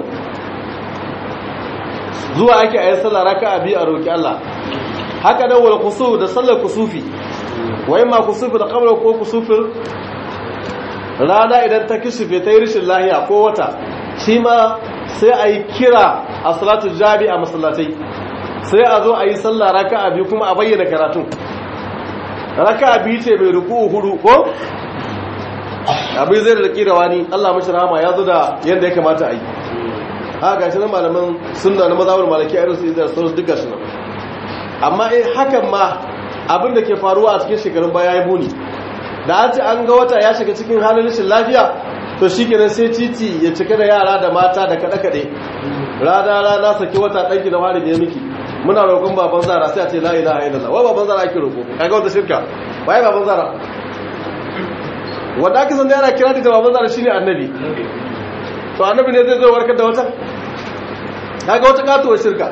zuwa ake a yi sallah raka a biyu a roƙi Allah haka nan wal kusuf da sallar kusufi wa ma kusufi da kamar ko kusufin rana idan ta kishife ta yi rishin lahiya ko wata shi ma sai a yi kira a salatu jabi a masallatai sai a zo a yi sallah raka a biyu kuma a bayyana karatun raka a biyu ce mai ruku hudu ko abin zai da da wani Allah mashi rahama ya zo da yadda ya kamata a yi ha ga shi nan malaman sunna na mazhabar malaki irin su izar sauransu duk gashi nan amma eh hakan ma abin da ke faruwa a cikin shekarun baya ya muni da an ce an ga wata ya shiga cikin halin rashin lafiya to shi kenan sai titi ya cika da yara da mata da kaɗe-kaɗe rana rana saki wata ɗanki da wari ne miki muna roƙon baban zara sai a ce la ilaha illallah wai baban zara ake roƙo kaga wata shirka wai baban zara wanda aka san da yana kira da baban zara shine annabi to annabi ne zai zo warkar da wata kaga wata katuwar shirka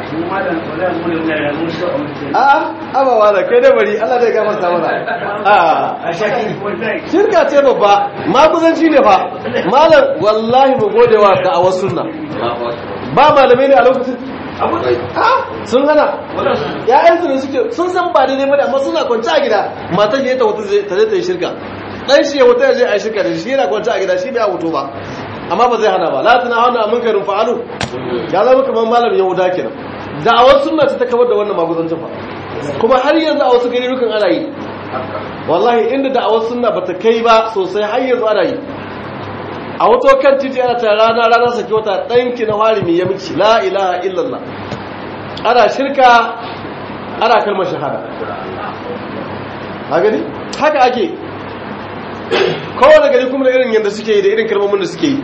a abawa da kai da bari Allah zai gafarta mana a shirka ce babba maguzanci ne fa malam wallahi mu gode wa da'awar sunna ba malamai ne a lokacin sun hana ya'yansu ne suke sun san ba daidai ba amma suna kwanci a gida matan ne ta wata ta zai ta yi shirka dan shi ya wuta ya je a yi shirka da shi yana kwanci a gida shi bai wuto ba amma ba zai hana ba la tana hana mun karin fa'alu ya zama kamar malam yahuda kenan da'awar sunna ta kawar da wannan maguzancin fa kuma har yanzu a wasu gari rukan ana yi wallahi inda da'awar sunna bata kai ba sosai har yanzu ana yi a wato kan titi ana ta rana rana saki wata ɗanki na harimi ya miki la ilaha illallah ana shirka ana kalmar shahada ha gani haka ake kowane gari kuma da irin yadda suke yi da irin kalmomin da suke yi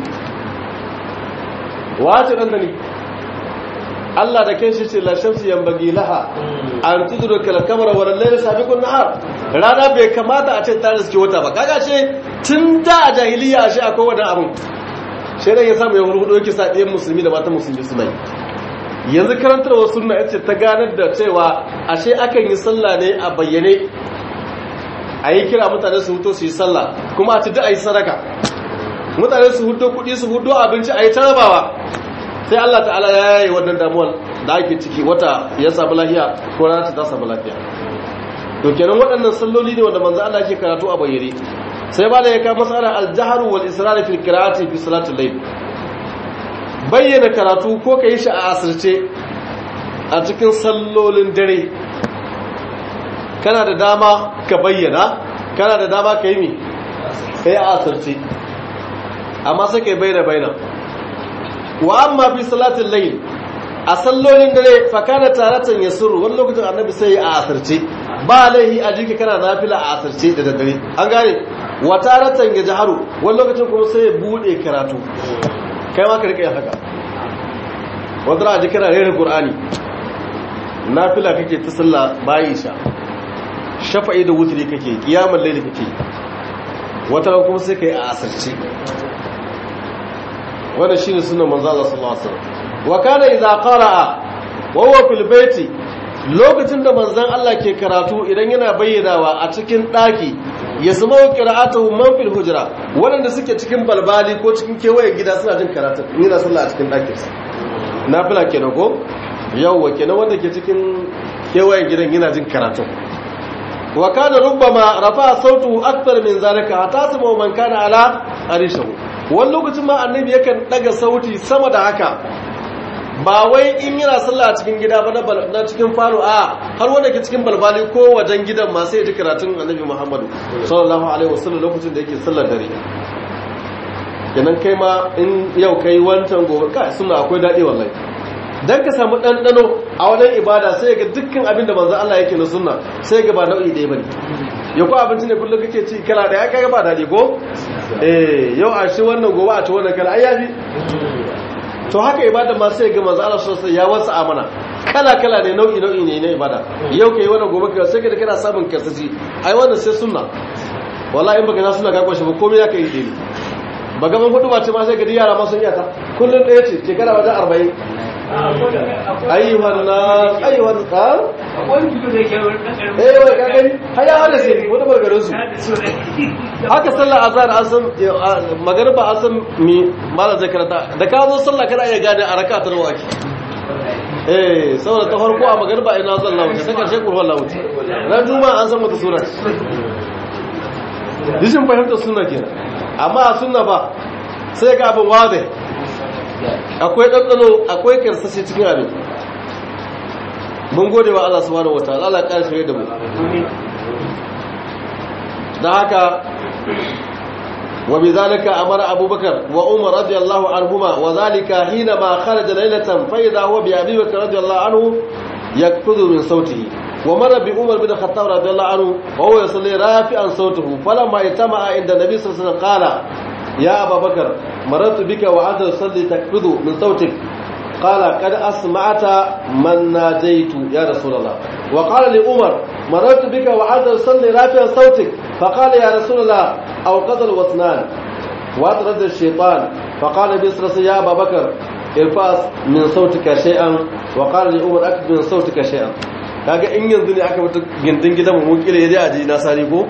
wace ɗan da ne Allah da kai shi ce la shamsu yambagi laha an tuduru kal kamara wa layla sabiqun nahar rana bai kamata a ce ta riske wata ba kaga ce tun da a jahiliya shi akwai wannan abun sai dan ya samu ya hudu yake sa ɗayan musulmi da matan musulmi suna yi yanzu karantarwa sunna yace ta ganar da cewa ashe akan yi sallah ne a bayyane a yi kira mutane su huto su yi sallah kuma a ci duk a yi sadaka mutane su hudo kuɗi su hudo abinci a yi tarabawa sai Allah ta'ala ya yi wannan damuwar da ake ciki wata ya samu lafiya ko rana ta samu lafiya to kenan waɗannan salloli ne wanda manzo Allah ke karatu a bayyane sai ba da ya kawo masala al-jahru wal israr fil qira'ati fi salatul layl bayyana karatu ko kai shi a asirce a cikin sallolin dare kana da dama ka bayyana kana da dama ka yi mi kai a asirce amma sai kai bayyana bayyana wa amma fi salatin layl a sallolin dare fa kana taratan yasuru wani lokacin annabi sai a asirce ba laihi a jiki kana nafila a asirce da daddare an gane wa taratan yajharu wani lokacin kuma sai ya bude karatu kai ma ka rika yin haka wanda a jiki kana rera qur'ani nafila kake ta sallah bayi sha shafa'i da wutri kake kiyamul layl kake wata kuma sai kai a asirce wannan shine sunan manzo Allah sallallahu alaihi wasallam wa kana idza qara'a wa huwa fil baiti lokacin da manzon Allah ke karatu idan yana bayyanawa a cikin daki ya zama qira'atuhu man fil hujra wanda suke cikin balbali ko cikin kewayen gida suna jin karatu yana sallah a cikin dakin sa nafila kenan ko yawwa kenan wanda ke cikin kewayen gidan yana jin karatu wa kana rubbama rafa sautu akthar min zalika hatta sama man kana ala arishahu wani lokacin ma annabi yakan daga sauti sama da haka ba wai in yana sallah a cikin gida ba na cikin falo a har wanda ke cikin balbali ko wajen gidan ma sai ya ji karatun annabi muhammadu sallallahu alaihi wasallam lokacin da yake sallar dare kenan kai ma in yau kai wancan gobe kai suna akwai daɗi wallahi dan ka samu ɗanɗano a wajen ibada sai ga dukkan abin da manzo Allah yake na sunna sai ga ba nau'i ɗaya bane ya ko abinci ne kullum kake ci kala ɗaya kaga ba daɗi ko eh yau a shi wannan gobe a ci wannan kala ai yafi to haka ibada ma sai ga manzo Allah sosai ya wasa amana kala kala ne nau'i nau'i ne na ibada yau kai wannan gobe kai sai ka kana samun karsashi ai wannan sai sunna wallahi in baka na sunna ka kwashi ba komai ya kai dai ba gaban hudu ba ce ma sai ga yara ma sun yata kullun ɗaya ce shekara wajen arba'in ayyuhan nas ayyuhan nas eh wai ka gani haya hada sai wani bargarin su haka sallar azhar an san magariba an san mi malam zai karanta da ka zo sallah kana iya gane a raka ta nawa ake eh saboda ta farko a magariba ina zan lauce ta karshe kurwan lauce ran juma'a an san mata sura dishin fahimtar sunna kenan amma a sunna ba sai ga abin wadai akwai ɗanɗano akwai karsashe cikin abin mun gode wa Allah subhanahu wa ta'ala Allah ƙara shirye da mu da haka wa bi zalika amara abubakar wa umar radiyallahu anhuma wa zalika hina ma kharaja laylatan fa idha huwa bi abi bakr radiyallahu anhu yakfudhu min sautihi wa marra bi umar bin khattab radiyallahu anhu wa huwa yusalli rafi'an sawtahu falamma itama'a inda nabi sallallahu alaihi wasallam qala ya ababakar marartu bika wa anta tusalli takbidu min sautik قال قد أسمعت من ناجيت يا رسول الله وقال لعمر مررت بك وعاد تصلي رافعا صوتك فقال يا رسول الله أو قتل واثنان وأطرد الشيطان فقال بسرس يا أبا بكر ارفاس من صوتك شيئا وقال لعمر أكد من صوتك شيئا kaga in yanzu ne aka mutu gindin gidan mu kila yaje aji na sari ko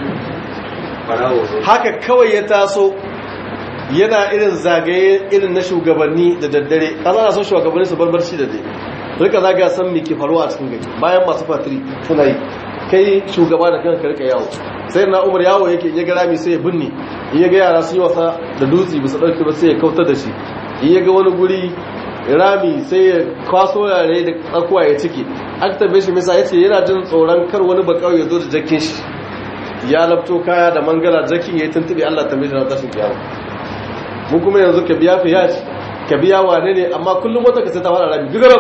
haka kawai ya taso yana irin zagaye irin na shugabanni da daddare kaza na son shugabanni su barbarci da dai rika zaga san me ke faruwa a cikin gari bayan masu fatiri suna yi kai shugaba da kanka rika yawo sai na umar yawo yake ya ga rami sai ya binne in ya ga yara sun yi wasa da dutse bisa dauke ba sai ya kautar da shi in ya ga wani guri rami sai ya kwaso yare da tsakuwa ya ciki an tambaye shi misa yace yana jin tsoron kar wani bakau ya zo da jakin shi ya labto kaya da mangala jakin ya yi tuntube Allah tambaye shi na tashin kiyama mun kuma yanzu ka biya fiya shi ka biya wane ne amma kullum wata ka sai ta fara rami gigarab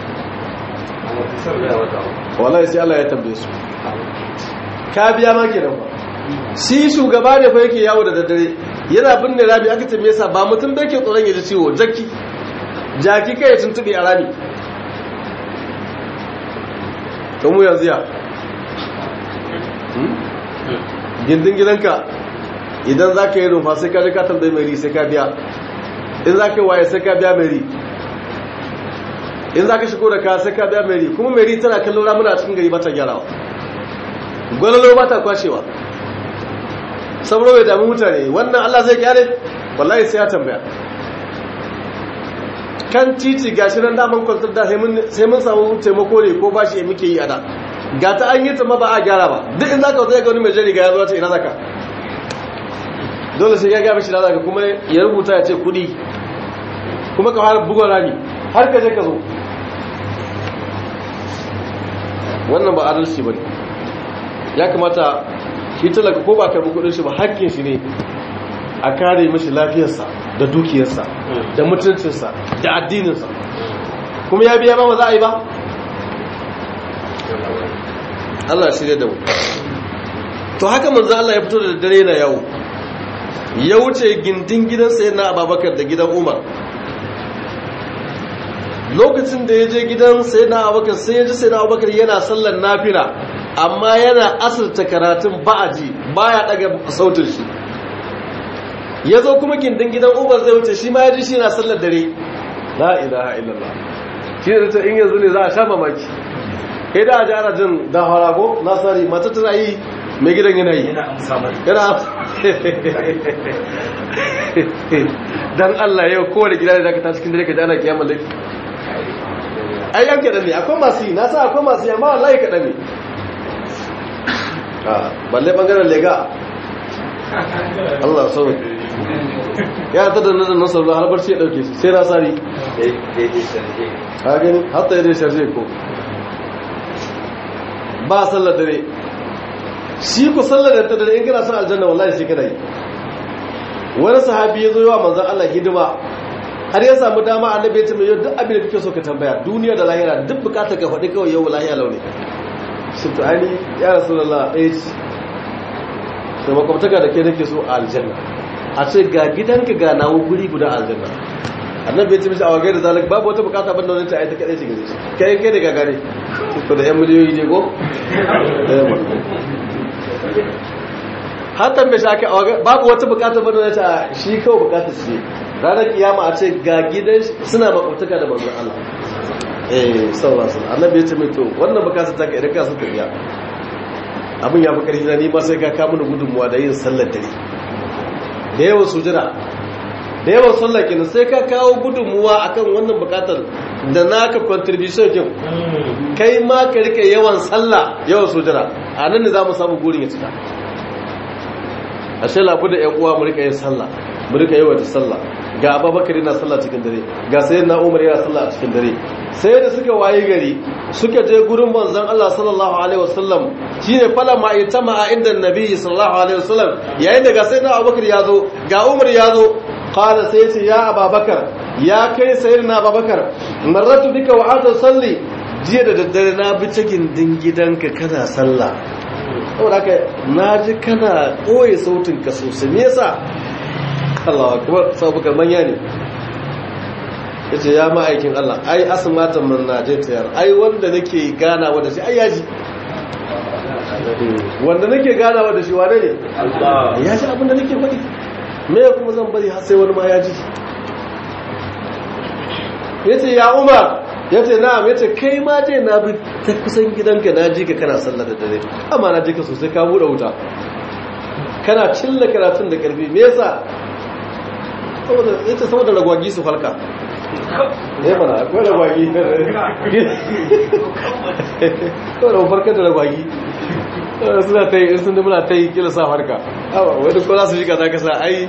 wallahi sai Allah ya tambaye su ka biya ma kenan ba shi shugaba ne fa yake yawo da daddare yana binne rami aka ce me yasa ba mutum da yake tsoron ya ji ciwo jaki jaki kai ya tuntube a rami to mu yanzu ya gindin gidanka idan za ka yi rufa sai ka ji ka tambayi mai ri sai ka biya in za ka yi waye sai ka biya mai ri in za ka shigo da ka sai ka biya mai ri kuma mai ri tana kallon ramuna a cikin gari ba ta gyarawa gwalalo ba ta kwashewa saboda bai damu mutane wannan allah zai gyare wallahi sai ya tambaya kan titi gashi nan daman kwantar da sai mun samu taimako ne ko bashi ya muke yi a da ga ta an yi ta ma ba a gyara ba duk in za ka zai ga wani mai jari ga ya zo ta ina zaka dole sai ya gaba shi da zaka kuma ya rubuta ya ce kudi kuma ka har bugon rami har ka je ka zo wannan ba adalci ba ne ya kamata shi talaka ko ba karbi kudin shi ba hakkin shi ne a kare mashi lafiyarsa da dukiyarsa da mutuncinsa da addininsa kuma ya biya ba ba za a yi ba Allah shirya da mu to haka manzo Allah ya fito da dare na yawo ya wuce gindin gidansa yana ababakar da gidan umar lokacin da ya je gidan sai na abubakar sai ya ji sai na abubakar yana sallar nafila amma yana asirta karatun ba'aji baya daga sautin shi ya zo kuma gindin gidan umar zai wuce shi ma ya ji shi na sallar dare la ilaha illallah shi ne ta in yanzu ne za a sha mamaki kai da aji ana jin dahara ko nasari mata tana yi mai gidan yana yi yana dan Allah yau kowane gida da ta cikin dare ka ji ana kiyamar laifi ai yan kaɗan ne akwai masu yi na sa akwai masu yi amma wallahi kaɗan ne balle ɓangaren lega Allah sau ya ta da nan nasarar da harbar ce ɗauke su sai na sari ha gani hatta yadda sharje ko ba sallar dare shi ku sallar da dare in kana son aljanna wallahi shi kana yi wani sahabi ya zo yawa manzon Allah hidima har ya samu dama annabi ya ce mai yau duk abin da kake so ka tambaya duniya da lahira duk bukatar ka faɗi kawai yau lahiya launi shi to ani ya rasulullah ɗaya ce da makwabtaka da ke nake so a aljanna a ce ga gidanka ga nawo guri guda aljanna annabi ya ce mishi a wagai da zalik babu wata bukata banda wani ta aita kadai shi gare shi kai kai da gagare to da yan miliyoyi je ko hatta mai shaka babu wata bukata banda wani ta shi kawai bukatar shi ranar kiyama a ce ga gidan suna makwabtaka da manzon Allah eh sallallahu alaihi wasallam annabi ya ce mai to wannan bukatar ta ka idan ka so ka biya abin ya fi ƙarfi na nima sai ka kamun da gudunmuwa da yin sallar dare da yawan sujira da yawan sallar kenan sai ka kawo gudunmuwa akan wannan bukatar da naka contribution kin kai ma ka rike yawan sallah yawan sujira a nan ne za mu samu gurin ya cika ashe labu da yan uwa mu rika yin sallah mu rika yawan sallah ga ababakar yana sallah cikin dare ga sayyidina umar yana sallah a cikin dare sai da suka waye gari suka je gurin manzon Allah sallallahu alaihi wasallam shine fala ma itama inda annabi sallallahu alaihi wasallam yayin da ga sayyidina abubakar ya zo ga umar ya zo qala sai ce ya ababakar ya kai sayyidina abubakar marratu bika wa anta salli jiya da daddare na bi ta gindin gidanka kana sallah saboda haka na ji kana ɓoye sautin ka sosai me yasa Allah kuma sabu manya ne ya ce ya ma'aikin Allah ai asmatan man najatiyar ai wanda nake ganawa da shi ai yaji wanda nake ganawa da shi wane ne ya ji abinda nake faɗi me kuma zan bari har sai wani ma ya ji ya ce ya umar ya ce na'am ya ce kai ma je na bi ta kusan gidanka na ji ka kana sallar da dare amma na ji ka sosai ka buɗe wuta kana cilla karatun da ƙarfi me yasa ya ce saboda ragwagi su falka ya mana akwai ragwagi kawai da farkar da ragwagi suna ta yi sun muna ta yi kila sa farka wani ko za su shi kaza kasa ai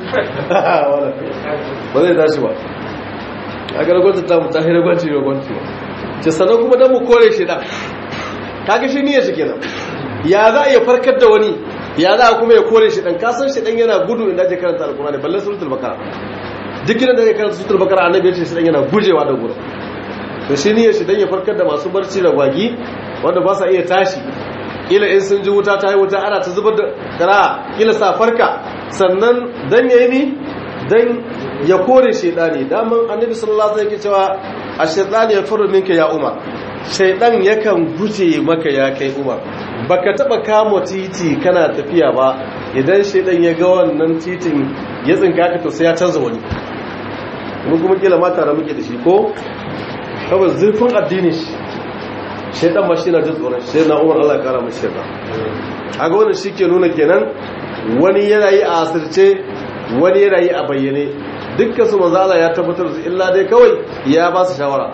ba zai tashi ba a ga ragwanta ta mutu ahira gwanci ragwanci ba ce sannan kuma don mu kore shi ɗan kaga shi niyyar shi kenan ya za a iya farkar da wani ya za a kuma ya kore shi ɗan kasan shi ɗan yana gudu inda ake karanta alkurani balle suratul bakara duk gidan da ya karanta suratul bakara annabi ya ce shi ɗan yana gujewa da gudu to shi niyyar shi dan ya farkar da masu barci da gwagi wanda ba sa iya tashi kila in sun ji wuta ta yi wuta ana ta zubar da kara kila sa farka sannan dan yayi ni dan ya kore shedani daman annabi sallallahu alaihi wasallam yake cewa ash-shaytanu yafuru minka ya umar shaydan yakan guje maka ya kai umar baka taba kama titi kana tafiya ba idan shaydan ya ga wannan titin ya tsinka ka to sai ya canza wani mun kuma kila mata da muke da shi ko kawai zurfin addini shi shaidan ma shi na jin tsoron shi na umar Allah ya kara mashi shaidan a ga wannan shi ke nuna kenan wani yana yi a asirce wani yana yi a bayyane dukkan su manzo Allah ya tabbatar da illa dai kawai ya ba su shawara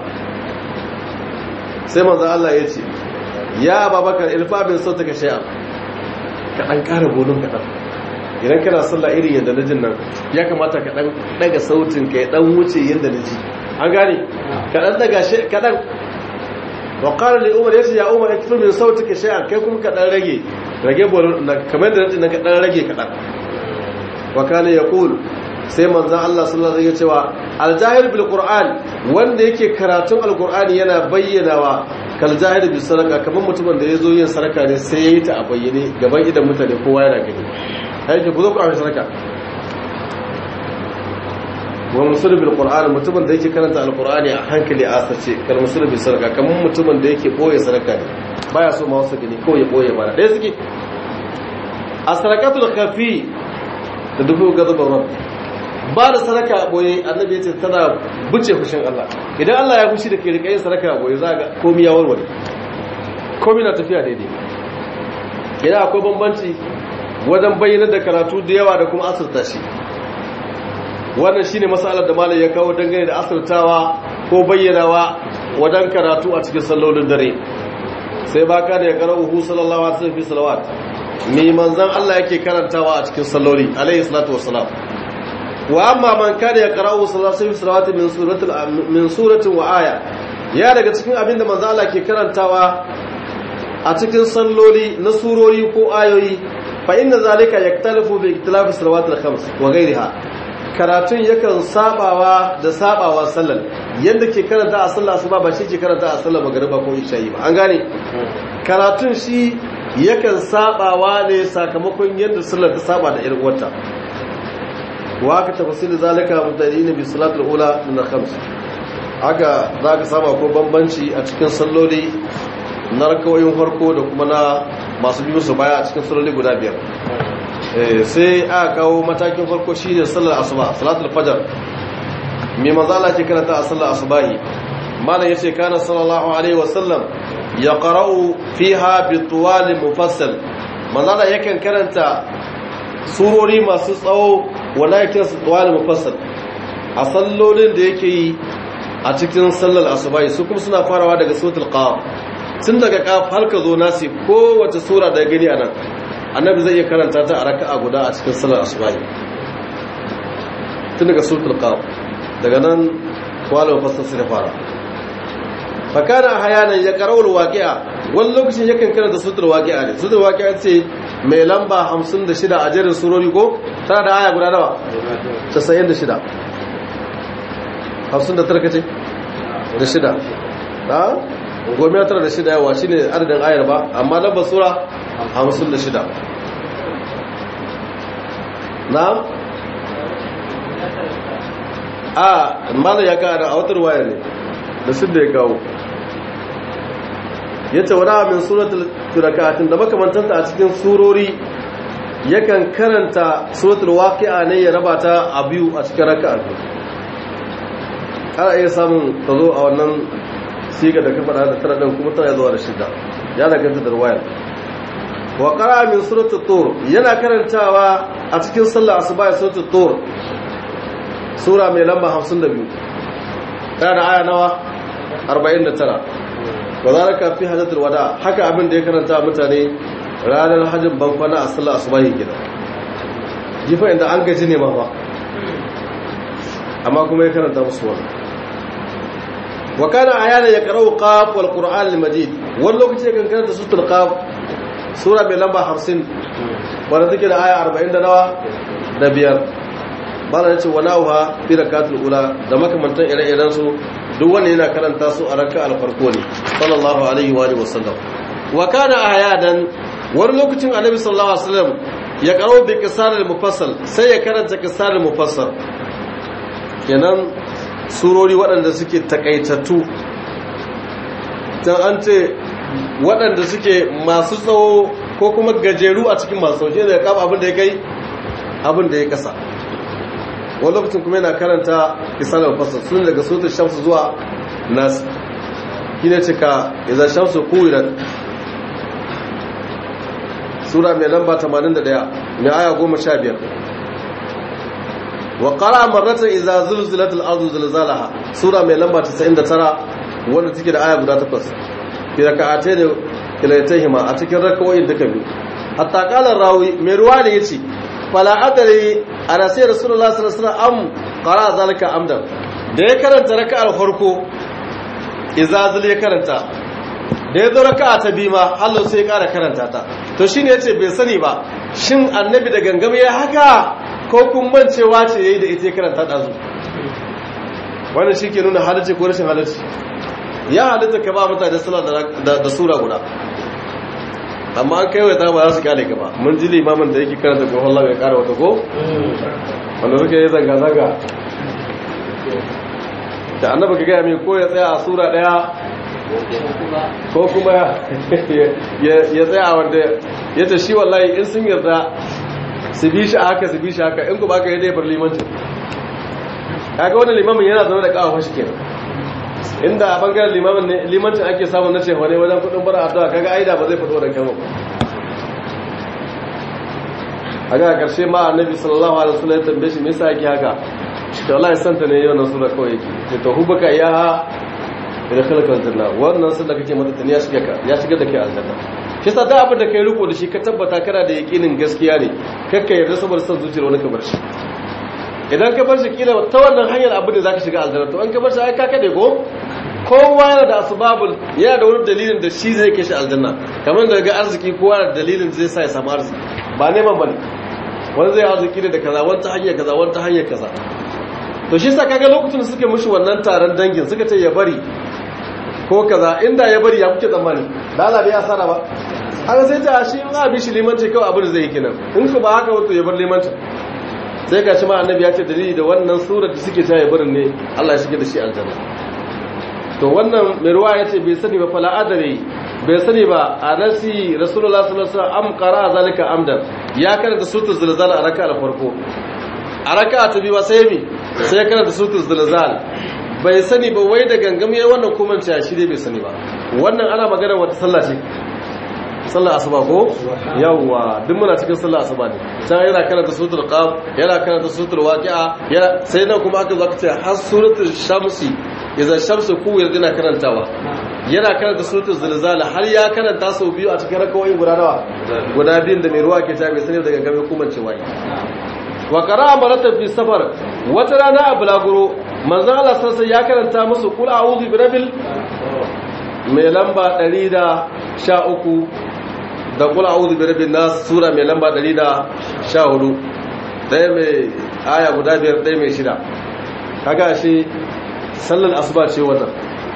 sai manzo Allah ya ce ya Ababakar irfa bin sautaka shay'an ka dan kara bolon kadan idan kana sallah irin yadda na jin nan ya kamata ka dan daga sautin ka ya dan wuce yadda na ji an gane ka dan daga shi kadan wa qala li umar yace ya umar ikfir min sautika shay'an kai kuma ka dan rage rage bolon kamar da na ka dan rage kadan wa kana yaqul sai manzon Allah sallallahu alaihi wasallam cewa al-jahil bil qur'an wanda yake karatun al-qur'ani yana bayyanawa kal jahil bil sadaka kamar mutumin da yazo yin sadaka ne sai yayi ta a bayyane gaban idan mutane kowa yana gani aiki ku zo ku amsa sadaka wa musul bil qur'an mutumin da yake karanta al-qur'ani a hankali a asace kal musul bil sadaka kamar mutumin da yake boye sadaka ne baya so ma wasu gani ko ya boye ba dai suke as-sadaqatul khafi da dubu gazabar rabb ba da sadaka a boye annabi ya ce tana buce fushin Allah idan Allah ya fushi da ke rika yin sadaka a boye za ga komai ya warware komai na tafiya daidai idan akwai bambanci wajen bayyana da karatu da yawa da kuma asirta shi wannan shine masalar da malai ya kawo dangane da asirtawa ko bayyanawa wajen karatu a cikin sallolin dare sai baka da ya qara'uhu sallallahu alaihi wasallam fi salawat me manzon Allah yake karantawa a cikin salloli alaihi salatu wassalam wa amma man kana yaqra'u sallallahu salawati min suratil min suratin wa aya ya daga cikin abinda manzo Allah ke karantawa a cikin salloli na surori ko ayoyi fa inna zalika yaktalifu bi ikhtilafi salawatil khams wa ghayriha karatun yakan sabawa da sabawa sallar yadda ke karanta a sallar asuba ba shi ke karanta a sallar magriba ko isha'i ba an gane karatun shi yakan sabawa ne sakamakon yadda sallar ta saba da irin wata wa aka tafasili zalika mutadina bi salatul ula min al-khams haka zaka saba ko bambanci a cikin salloli na rakawoyin farko da kuma na masu biyu su baya a cikin salloli guda biyar sai aka kawo matakin farko shine sallar asuba salatul fajr me manzo Allah ke karanta a sallar asubahi malam yace kana sallallahu alaihi wasallam yaqra'u fiha bi tuwal mufassal manzo Allah yakan karanta surori masu tsawo wanda ya kira su tuwal mufassal a sallolin da yake yi a cikin sallar asubahi su kuma suna farawa daga suratul qaf tun daga qaf har ka zo nasi kowace sura da gani anan annabi zai iya karanta ta a raka'a guda a cikin sallar asubahi tun daga suratul qaf daga nan tuwal mufassal sai fara fakana hayanan ya karawar waqi'a wani lokacin yakan karanta suratul waqi'a ne suratul waqi'a ce mai lamba 56 a jerin surori ko tana da aya guda nawa 96 59 kace da shida ha goma tara da shida yawa shine adadin ayar ba amma lambar sura hamsin da shida na a mana ya kawo a wata ruwaya ne da su da ya kawo ya ce wani min suratul turakatun da makamantanta a cikin surori yakan karanta suratul waqi'a ne ya raba ta a biyu a cikin raka'a biyu ana iya samun ta zo a wannan siga da kafa da tara din kuma tana zuwa da shida ya danganta da ruwayar wa qara min suratul tur yana karantawa a cikin sallar asuba suratul tur sura mai lamba 52 yana aya nawa 49 wa zalika fi hajjatul wada haka abin da ya karanta mutane ranar hajjin bankwana a sallar asuba yake gida jifa inda an gaji ne ma ba amma kuma ya karanta musu wannan wa kana ayana ya qara'u qaf wal qur'an al majid wani lokaci ya kankana da suratul qaf sura mai lamba 50 wanda take da aya 40 da nawa da biyar bala yace wa nauha fi rakatul ula da makamantan ire-iren su duk wanda yana karanta su a raka al farko ne sallallahu alaihi wa alihi wasallam wa kana ayadan wani lokacin annabi sallallahu alaihi wasallam ya qara'u bi qisar al mufassal sai ya karanta qisar al mufassal kenan surori waɗanda suke takaitattu can an ce waɗanda suke masu tsawo ko kuma gajeru a cikin masu sauke da ya kama abin da ya kai abin da ya kasa wani lokacin kuma yana karanta kisanar fasar sun daga sautin shamsu zuwa nasu shi ne cika izar shamsu kuwiran sura mai lamba 81 mai aya 15 wa qara marratan idza zulzilat al-ardu zilzalaha sura mai lamba 99 wanda take da aya guda takwas fi raka'atayn kilaytayhima a cikin rakawoyin duka biyu hatta qala rawi mai ruwa ne yace fala adri ana sai rasulullahi sallallahu alaihi wasallam am qara zalika amdan da ya karanta raka'ar farko idza zul ya karanta da ya zo raka'a ta biyu ma Allah sai ya kara karanta ta to shine yace bai sani ba shin annabi da gangame ya haka ko kun mancewa ce yayi da ita ya karanta dazu wannan shike nuna halarci ko rashin halarci ya halitta ka ba mutane suna da sura guda amma an kai wata ba za su kyale gaba mun ji limamin da yake karanta ko Allah ya kara wata ko wanda suke yi zanga zanga da annaba ka gaya mai ko ya tsaya a sura daya ko kuma ya tsaya wanda ya ce shi wallahi in sun yarda su bi shi haka su bi shi haka in kuma aka yi dai bar limancin kaga wannan limamin yana zaune da kawo shi kenan inda a bangaren limamin ne limancin ake samun na cewa ne wajen kudin bara addu'a kaga aida ba zai fito da kama a ga karshe ma annabi sallallahu alaihi wasallam ya tambaye shi me yasa yake haka to Allah ya santa ne yau na sura kawai yake ce to hubaka ya ila khalqa aljanna wannan sun da kake mata tani ya shiga ka ya shiga da kai aljanna shi sa da abin da kai riko da shi ka tabbata kana da yakinin gaskiya ne kakka yarda saboda san zuciyar wani ka bar shi idan ka bar shi kila ta wannan hanyar abin da zaka shiga aljanna to an ka bar shi ai ka kade ko kowa yana da asbabul yana da wani dalilin da shi zai kai shi aljanna kamar da ga arziki kowa da dalilin zai sa ya samu arziki ba neman bane wani zai arziki ne da kaza wani ta hanyar kaza wani ta hanyar kaza to shi sa kaga lokacin suka mushi wannan taron dangin suka ce ya bari ko kaza inda ya bari ya kuke tsammani da Allah bai asara ba haka sai ta shi in abi shi limanci kawai abin da zai yi kenan in ku ba haka wato ya bar limanci sai ga shi ma annabi ya ce dalili da wannan surar da suke ta ya barin ne Allah ya shige da shi aljanna to wannan mai ruwa ya ce bai sani ba fala adare bai sani ba a nasi rasulullah sallallahu alaihi wasallam am qara zalika amdan ya karanta sutul zilzal a raka'a farko a raka'a ta biyu sai mi sai ya karanta sutul zilzal bai sani ba wai da gangam yayin wannan kuma ce shi dai bai sani ba wannan ana magana wata sallah ce sallar asuba ko yawwa duk muna cikin sallar asuba ne can yana karanta suratul qaf yana karanta suratul waqi'a yana sai nan kuma aka zo aka ce har suratul shamsi idza shamsu kuwir dina karantawa yana karanta suratul zilzal har ya karanta sau biyu a cikin rakawoyin guda nawa guda biyun da mai ruwa ke ta bai sani daga gabe kuma ce wai wa qara'a maratan fi safar wata rana a bulaguro manzon Allah sallallahu ya karanta musu qul a'udhu bi rabbil mai lamba 113 da qul a'udhu bi rabbin nas sura mai lamba 114 daya mai aya guda biyar daya mai shida kaga shi sallar asuba ce wannan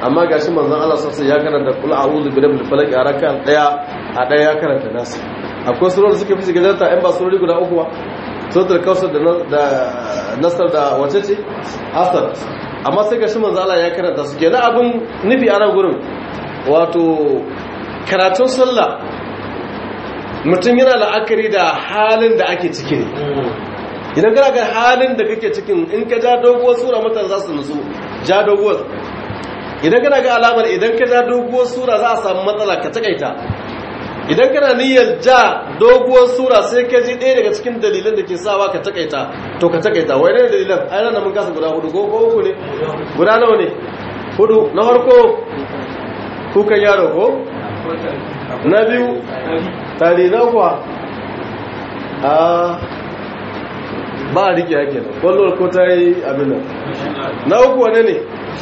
amma gashi manzon Allah sosai ya karanta kul a'udhu bi rabbil falaq a raka daya a daya ya karanta nasu akwai surori suke fi gajarta in ba surori guda uku ba suratul kawsar da da nasar da wace ce asar amma sai gashi manzon Allah ya karanta su kenan abin nufi a nan gurin wato karatun sallah mutum yana la'akari da halin da ake ciki ne idan kana ga halin da kake cikin in ka ja doguwar sura mutane za su nutsu ja doguwar idan kana ga alamar idan ka ja doguwar sura za a samu matsala ka takaita idan kana niyyar ja doguwar sura sai ka ji ɗaya daga cikin dalilan da ke sawa ka takaita to ka takaita wai ne dalilan ai nan mun kasa guda hudu ko uku ne guda nawa ne hudu na farko kukan yaro ko na biyu tari na kuwa a ba a rike yake nan kwallon ko ta yi abin nan na uku wane ne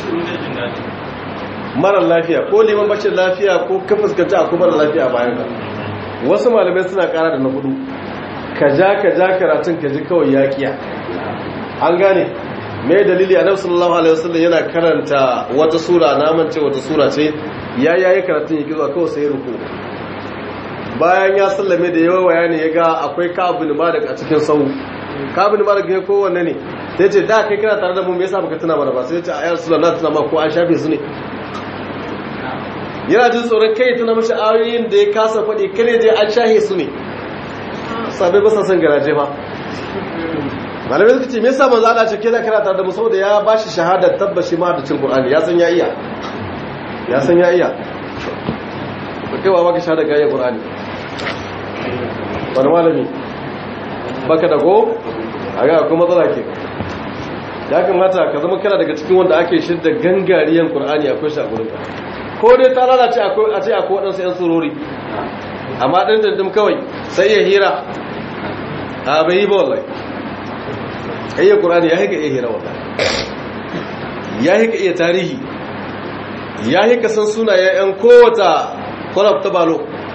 marar lafiya ko liman bashin lafiya ko ka fuskanta a kuma lafiya bayan ka wasu malamai suna kara da na hudu ka ja ka ja karatun ka ji kawai yakiya an gane mai dalili a sallallahu alaihi wasallam yana karanta wata sura naman ce wata sura ce ya yayi karatun yake zuwa kawai sai ruku bayan ya sallame da yawa bayani ya ga akwai ka'abin malik a cikin sau ka'abin malik ne kowanne ne sai ce da kai kana tare da mu me yasa baka tuna mana ba sai ya ce ayar sura na tuna ma ko an shafe su ne yana jin tsoron kai tuna mashi ayoyin da ya kasa faɗi kare je an shahe su ne sabai ba sa son garaje ba malamai suka ce me yasa manzo Allah ce ke da kana tare da mu saboda ya bashi shahadar tabbashi ma da cin Qur'ani ya san ya iya ya san ya iya kai wa baka shahadar ga iya Qur'ani wani malami baka da go a ga kuma matsala ke ya kamata ka zama kana daga cikin wanda ake shidda gangariyan Qur'ani akwai shi a gurin ko dai ta lalace akwai a ce akwai waɗansu 'yan surori amma ɗan dandim kawai sai ya hira a bai yi ba wallahi iya ƙurani ya haika iya hira wallahi ya haika iya tarihi ya haika san sunayen 'yan kowata kwarab ta balo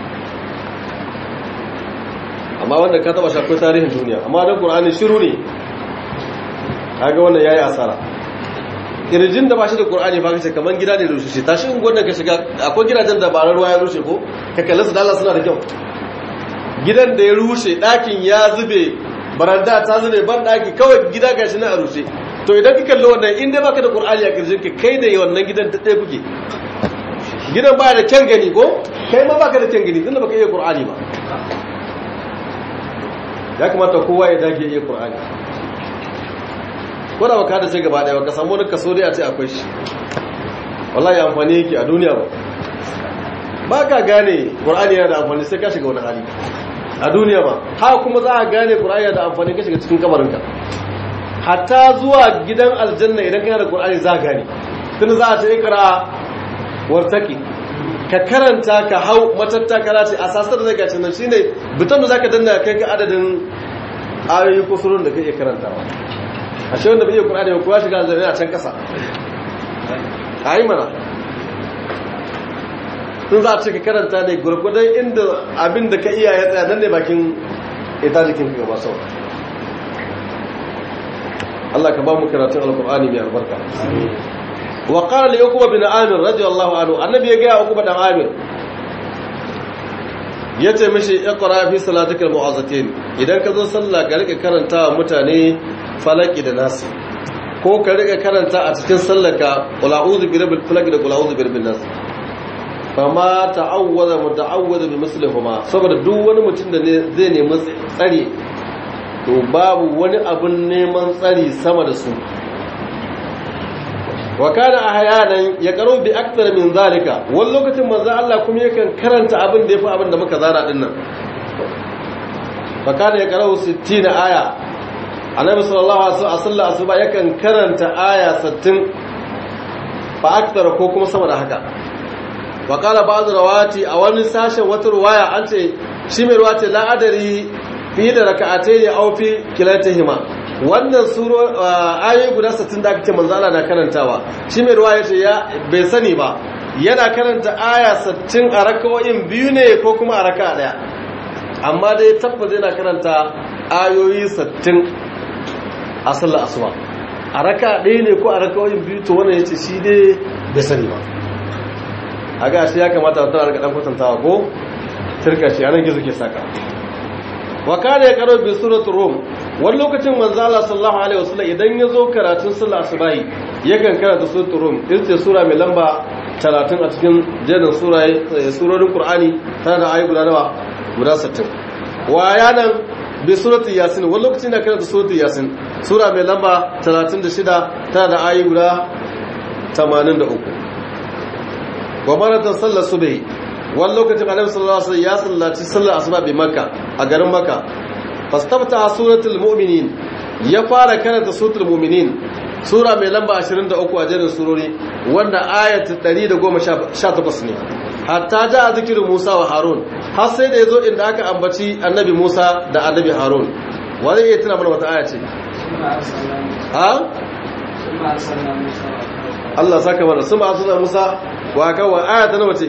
amma wanda ka taba shakwai tarihin duniya amma don ƙurani shiru ne kaga wannan ya yi asara kirjin da ba shi da ƙur'ani ba kace kaman gida ne rushe ta shi unguwar da ka shiga akwai gidajen da barar ruwa ya rushe ko ka kalli su dala suna da kyau gidan da ya rushe ɗakin ya zube baranda ta zube ban ɗaki kawai gida ga shi na a rushe to idan ka kalli wannan in dai baka da ƙur'ani a kirjin ka kai da wannan gidan ta ɗaya kuke gidan ba da kyan gani ko kai ma baka da kyan gani tunda baka iya ƙur'ani ba ya kamata kowa ya dage iya ƙur'ani ko da baka da sai gaba daya baka samu wani kaso dai a ce akwai shi wallahi amfani yake a duniya ba ba ka gane qur'ani yana da amfani sai ka shiga wani hali a duniya ba ha kuma za a gane qur'ani yana da amfani ka shiga cikin kabarinka hatta zuwa gidan aljanna idan kana da qur'ani za gane tun za a ce ikra wartaki ka karanta ka hau matattakala ce a sasar da zai gaci nan shine bitan da zaka danna kai ka adadin ayoyi ko surun da kake karantawa ashe wanda bai yi kur'ani ba kuwa shiga zane a can kasa a yi mana tun za a ce ka karanta ne gurgudan inda abin da ka iya ya tsaya nan ne bakin ita jikin ka gaba sau Allah ka ba mu karatun alkur'ani mai albarka wa qala li uqba bin amir radiyallahu anhu annabi ya ga uqba dan amir yace mishi iqra fi salatikal mu'azzatin idan ka zo sallah ga rika karanta mutane falaki da nasi ko ka rika karanta a cikin sallaka qul a'udhu bi rabbil falaq da qul a'udhu bi rabbin nas fama ta'awwada muta'awwida bi mislihuma saboda duk wani mutum da zai nemi tsari to babu wani abun neman tsari sama da su wa kana ahyanan ya karo bi akthar min zalika wani lokacin manzo Allah kuma yakan karanta abin da yafi abin da muka zana dinnan fa kana ya karo 60 aya annabi sallallahu alaihi wasallam asuba yakan karanta aya 60 fa akthar ko kuma sama da haka wa qala ba'd rawati a wani sashen wata ruwaya an ce shi mai ruwati la adari fi da raka'atayn aw fi kilatihima wannan suro ayoyi guda 60 da aka ce manzo Allah na karantawa shi mai ruwaya ce ya bai sani ba yana karanta aya 60 a rakawoyin biyu ne ko kuma a raka'a daya amma dai tabbata yana karanta ayoyi 60 a sallar asuba a raka ɗaya ne ko a raka wajen biyu to wannan ya ce shi dai bai sani ba a ga shi ya kamata wata raka ɗan kwatantawa ko turka shi anan gizo ke saka wa kana ya karo bi suratul rum wani lokacin manzo Allah sallallahu alaihi wasallam idan ya zo karatun sallah asubahi yakan karanta suratul rum ita sura mai lamba 30 a cikin jerin surorin Qur'ani tana da ayi guda nawa guda 60 wa yanan bi suratul yasin wani lokacin da karanta suratul yasin sura mai lamba 36 tana da ayi guda 83 wa maratan sallar subhi wani lokacin annabi sallallahu alaihi wasallam ya sallaci sallar asuba bi makka a garin makka fastabta suratul mu'minin ya fara karanta suratul mu'minin sura mai lamba 23 a jerin surori wanda ayat 118 ne hatta ja zikirin Musa wa Harun har sai da yazo inda aka ambaci annabi Musa da annabi Harun wani iya tuna mana wata aya ce ha Allah saka mana sun ba suna Musa wa kawo aya ta nawa ce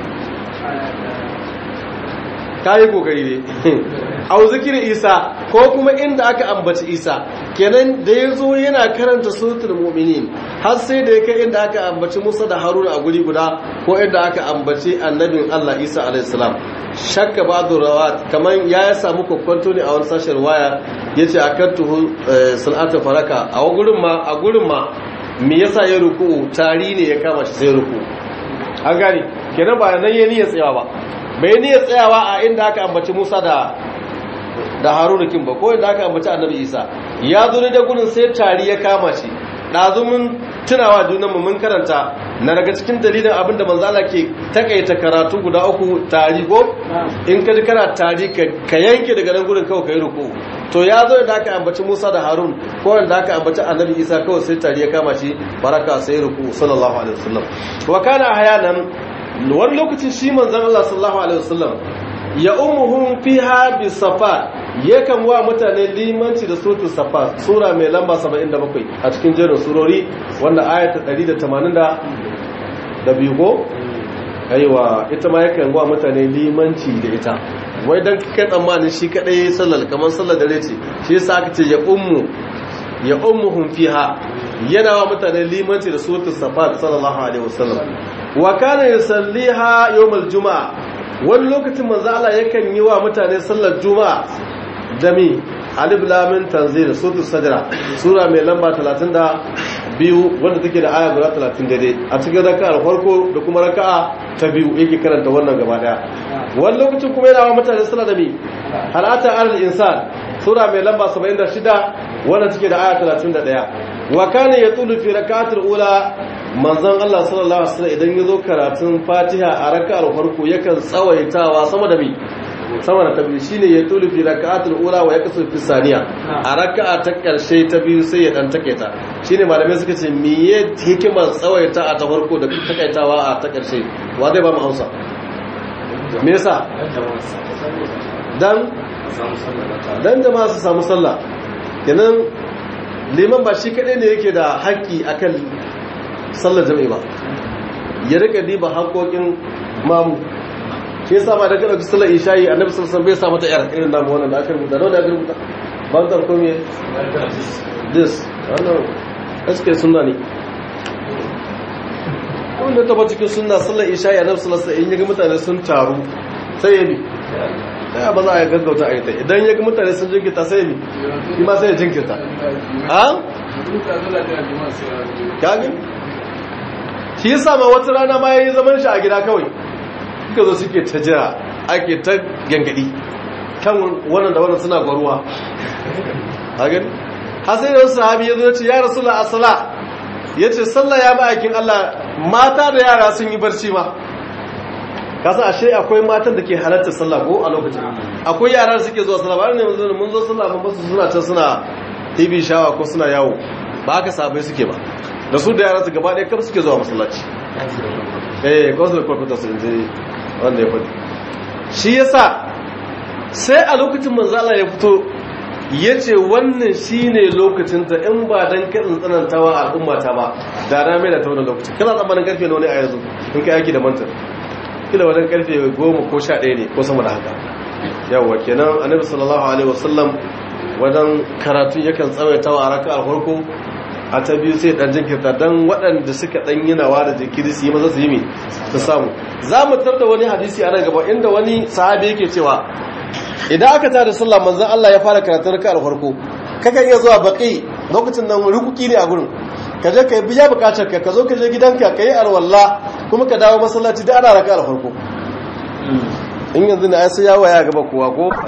kayi kokari ne au zikirin isa ko kuma inda aka ambaci isa kenan da ya zo yana karanta suratul mu'minin har sai da ya kai inda aka ambaci musa da haruna a guri guda ko inda aka ambaci annabin allah isa alaihi salam shakka ba'du rawat kaman ya samu kokonto ne a wani sashen waya yace akan tuhu salatu faraka a gurin ma a gurin ma me yasa ya ruku tari ne ya kama shi sai ruku an gane kenan ba nan ya niyyar tsayawa ba bai niyyar tsayawa a inda aka ambaci Musa da da Haruna kin ba ko inda aka ambaci Annabi Isa ya zo ne da gurin sai tari ya kama shi dazu mun tunawa junan mu mun karanta na daga cikin dalilin abin da manzo Allah ke takaita karatu guda uku tari ko in ka ji kana tari ka yanke daga nan gurin kawai kai ruku to ya zo da aka ambaci Musa da Harun ko da aka ambaci Annabi Isa kawai sai tari ya kama shi baraka sai ruku sallallahu alaihi wasallam wa kana ahyanan wani lokacin shi manzan Allah sallallahu Alaihi wasallam ya umuhun fiha bi safa yakan wa mutane limanci da suratul safa sura mai lamba 77 a cikin jerin surori wanda ayata 180 da biyu ko aiwa ita ma yakan wa mutane limanci da ita wai dan kai tsammanin shi kadai sallar kamar sallar dare ce shi yasa aka ce ya ummu ya ummuhum fiha yana wa mutane limanci da suratul safa sallallahu alaihi wasallam wa kana yusalliha yawmal juma'a wani lokacin manzo Allah yakan yi wa mutane sallar juma'a da mi alif lam mim tanzil suratul sajda sura mai lamba 32 wanda take da aya guda 30 daidai a cikin raka'a farko da kuma raka'a ta biyu yake karanta wannan gaba daya wani lokacin kuma yana wa mutane sallar da mi halata al insan sura mai lamba 76 wanda take da aya 31 wa kana yatulu fi rak'atil ula manzon Allah sallallahu alaihi wasallam idan yazo karatun Fatiha a rak'ar farko yakan tsawaitawa sama da mi sama da tabi shine yatulu fi rak'atil ula wa yakasu fi saniya a rak'a ta karshe ta biyu sai ya dan taketa shine malamai suka ce miye hikimar tsawaita a ta farko da takaitawa a ta karshe wa zai ba mu Hausa me yasa dan dan jama'a su samu sallah kenan liman ba shi kadai ne yake da haƙƙi akan sallar jami'i ba ya rika diba haƙoƙin mamu shi yasa ma da kada ku sallar isha'i annabi sallallahu alaihi wasallam bai sa mata yar irin namu wannan da aka rubuta da aka rubuta ban tar ko me this wannan aske sunna ne wanda ta ba cikin sunna sallar isha'i annabi sallallahu alaihi wasallam in yaga mutane sun taru sai ya bi ya ba za a gaggauta a yi ta idan ya ga mutane sun jinkirta sai ya bi shi ma sai ya jinkirta ha? kagin? shi yasa ma wata rana ma ya yi zaman shi a gida kawai suka zo suke ta jira ake ta gangadi kan wannan da wannan suna gwaruwa hagin? hasai da wasu sahabi ya zo ce ya rasu la'asala ya ce sallah ya ma'aikin allah mata da yara sun yi barci ma kasa ashe akwai matan da ke halarta sallah ko a lokacin akwai yara da suke zuwa sallah ba ne mun zo sallah mun basu suna can suna tv shawa ko suna yawo ba haka sabai suke ba da su da yara su gaba ɗaya kam suke zuwa masallaci eh ko su da kwalkwata su je wanda ya faɗi shi yasa sai a lokacin manzo Allah ya fito ya ce wannan shi ne lokacinta in ba don kaɗin tsanantawa al'ummata ba da na mai da ta wani lokaci kana tsammanin karfe na wani a yanzu in ka yaki da mantar kila wajen karfe goma ko sha ɗaya ne ko sama da haka yawwa kenan annabi sallallahu alaihi wasallam wajen karatu yakan tsawaita wa raka a farko a ta biyu sai dan jinkirta dan waɗanda suka dan yi nawa da jinkiri su yi maza su yi mai su samu za mu tar da wani hadisi a nan gaba inda wani sahabi yake cewa idan aka tada sallah manzon Allah ya fara karatun raka farko kakan iya zuwa baki lokacin nan rukuki ne a gurin ka je ka biya bukatar ka ka zo ka je gidanka ka yi arwalla kuma ka dawo masallaci da ana raka farko in yanzu na sai ya waya gaba kowa ko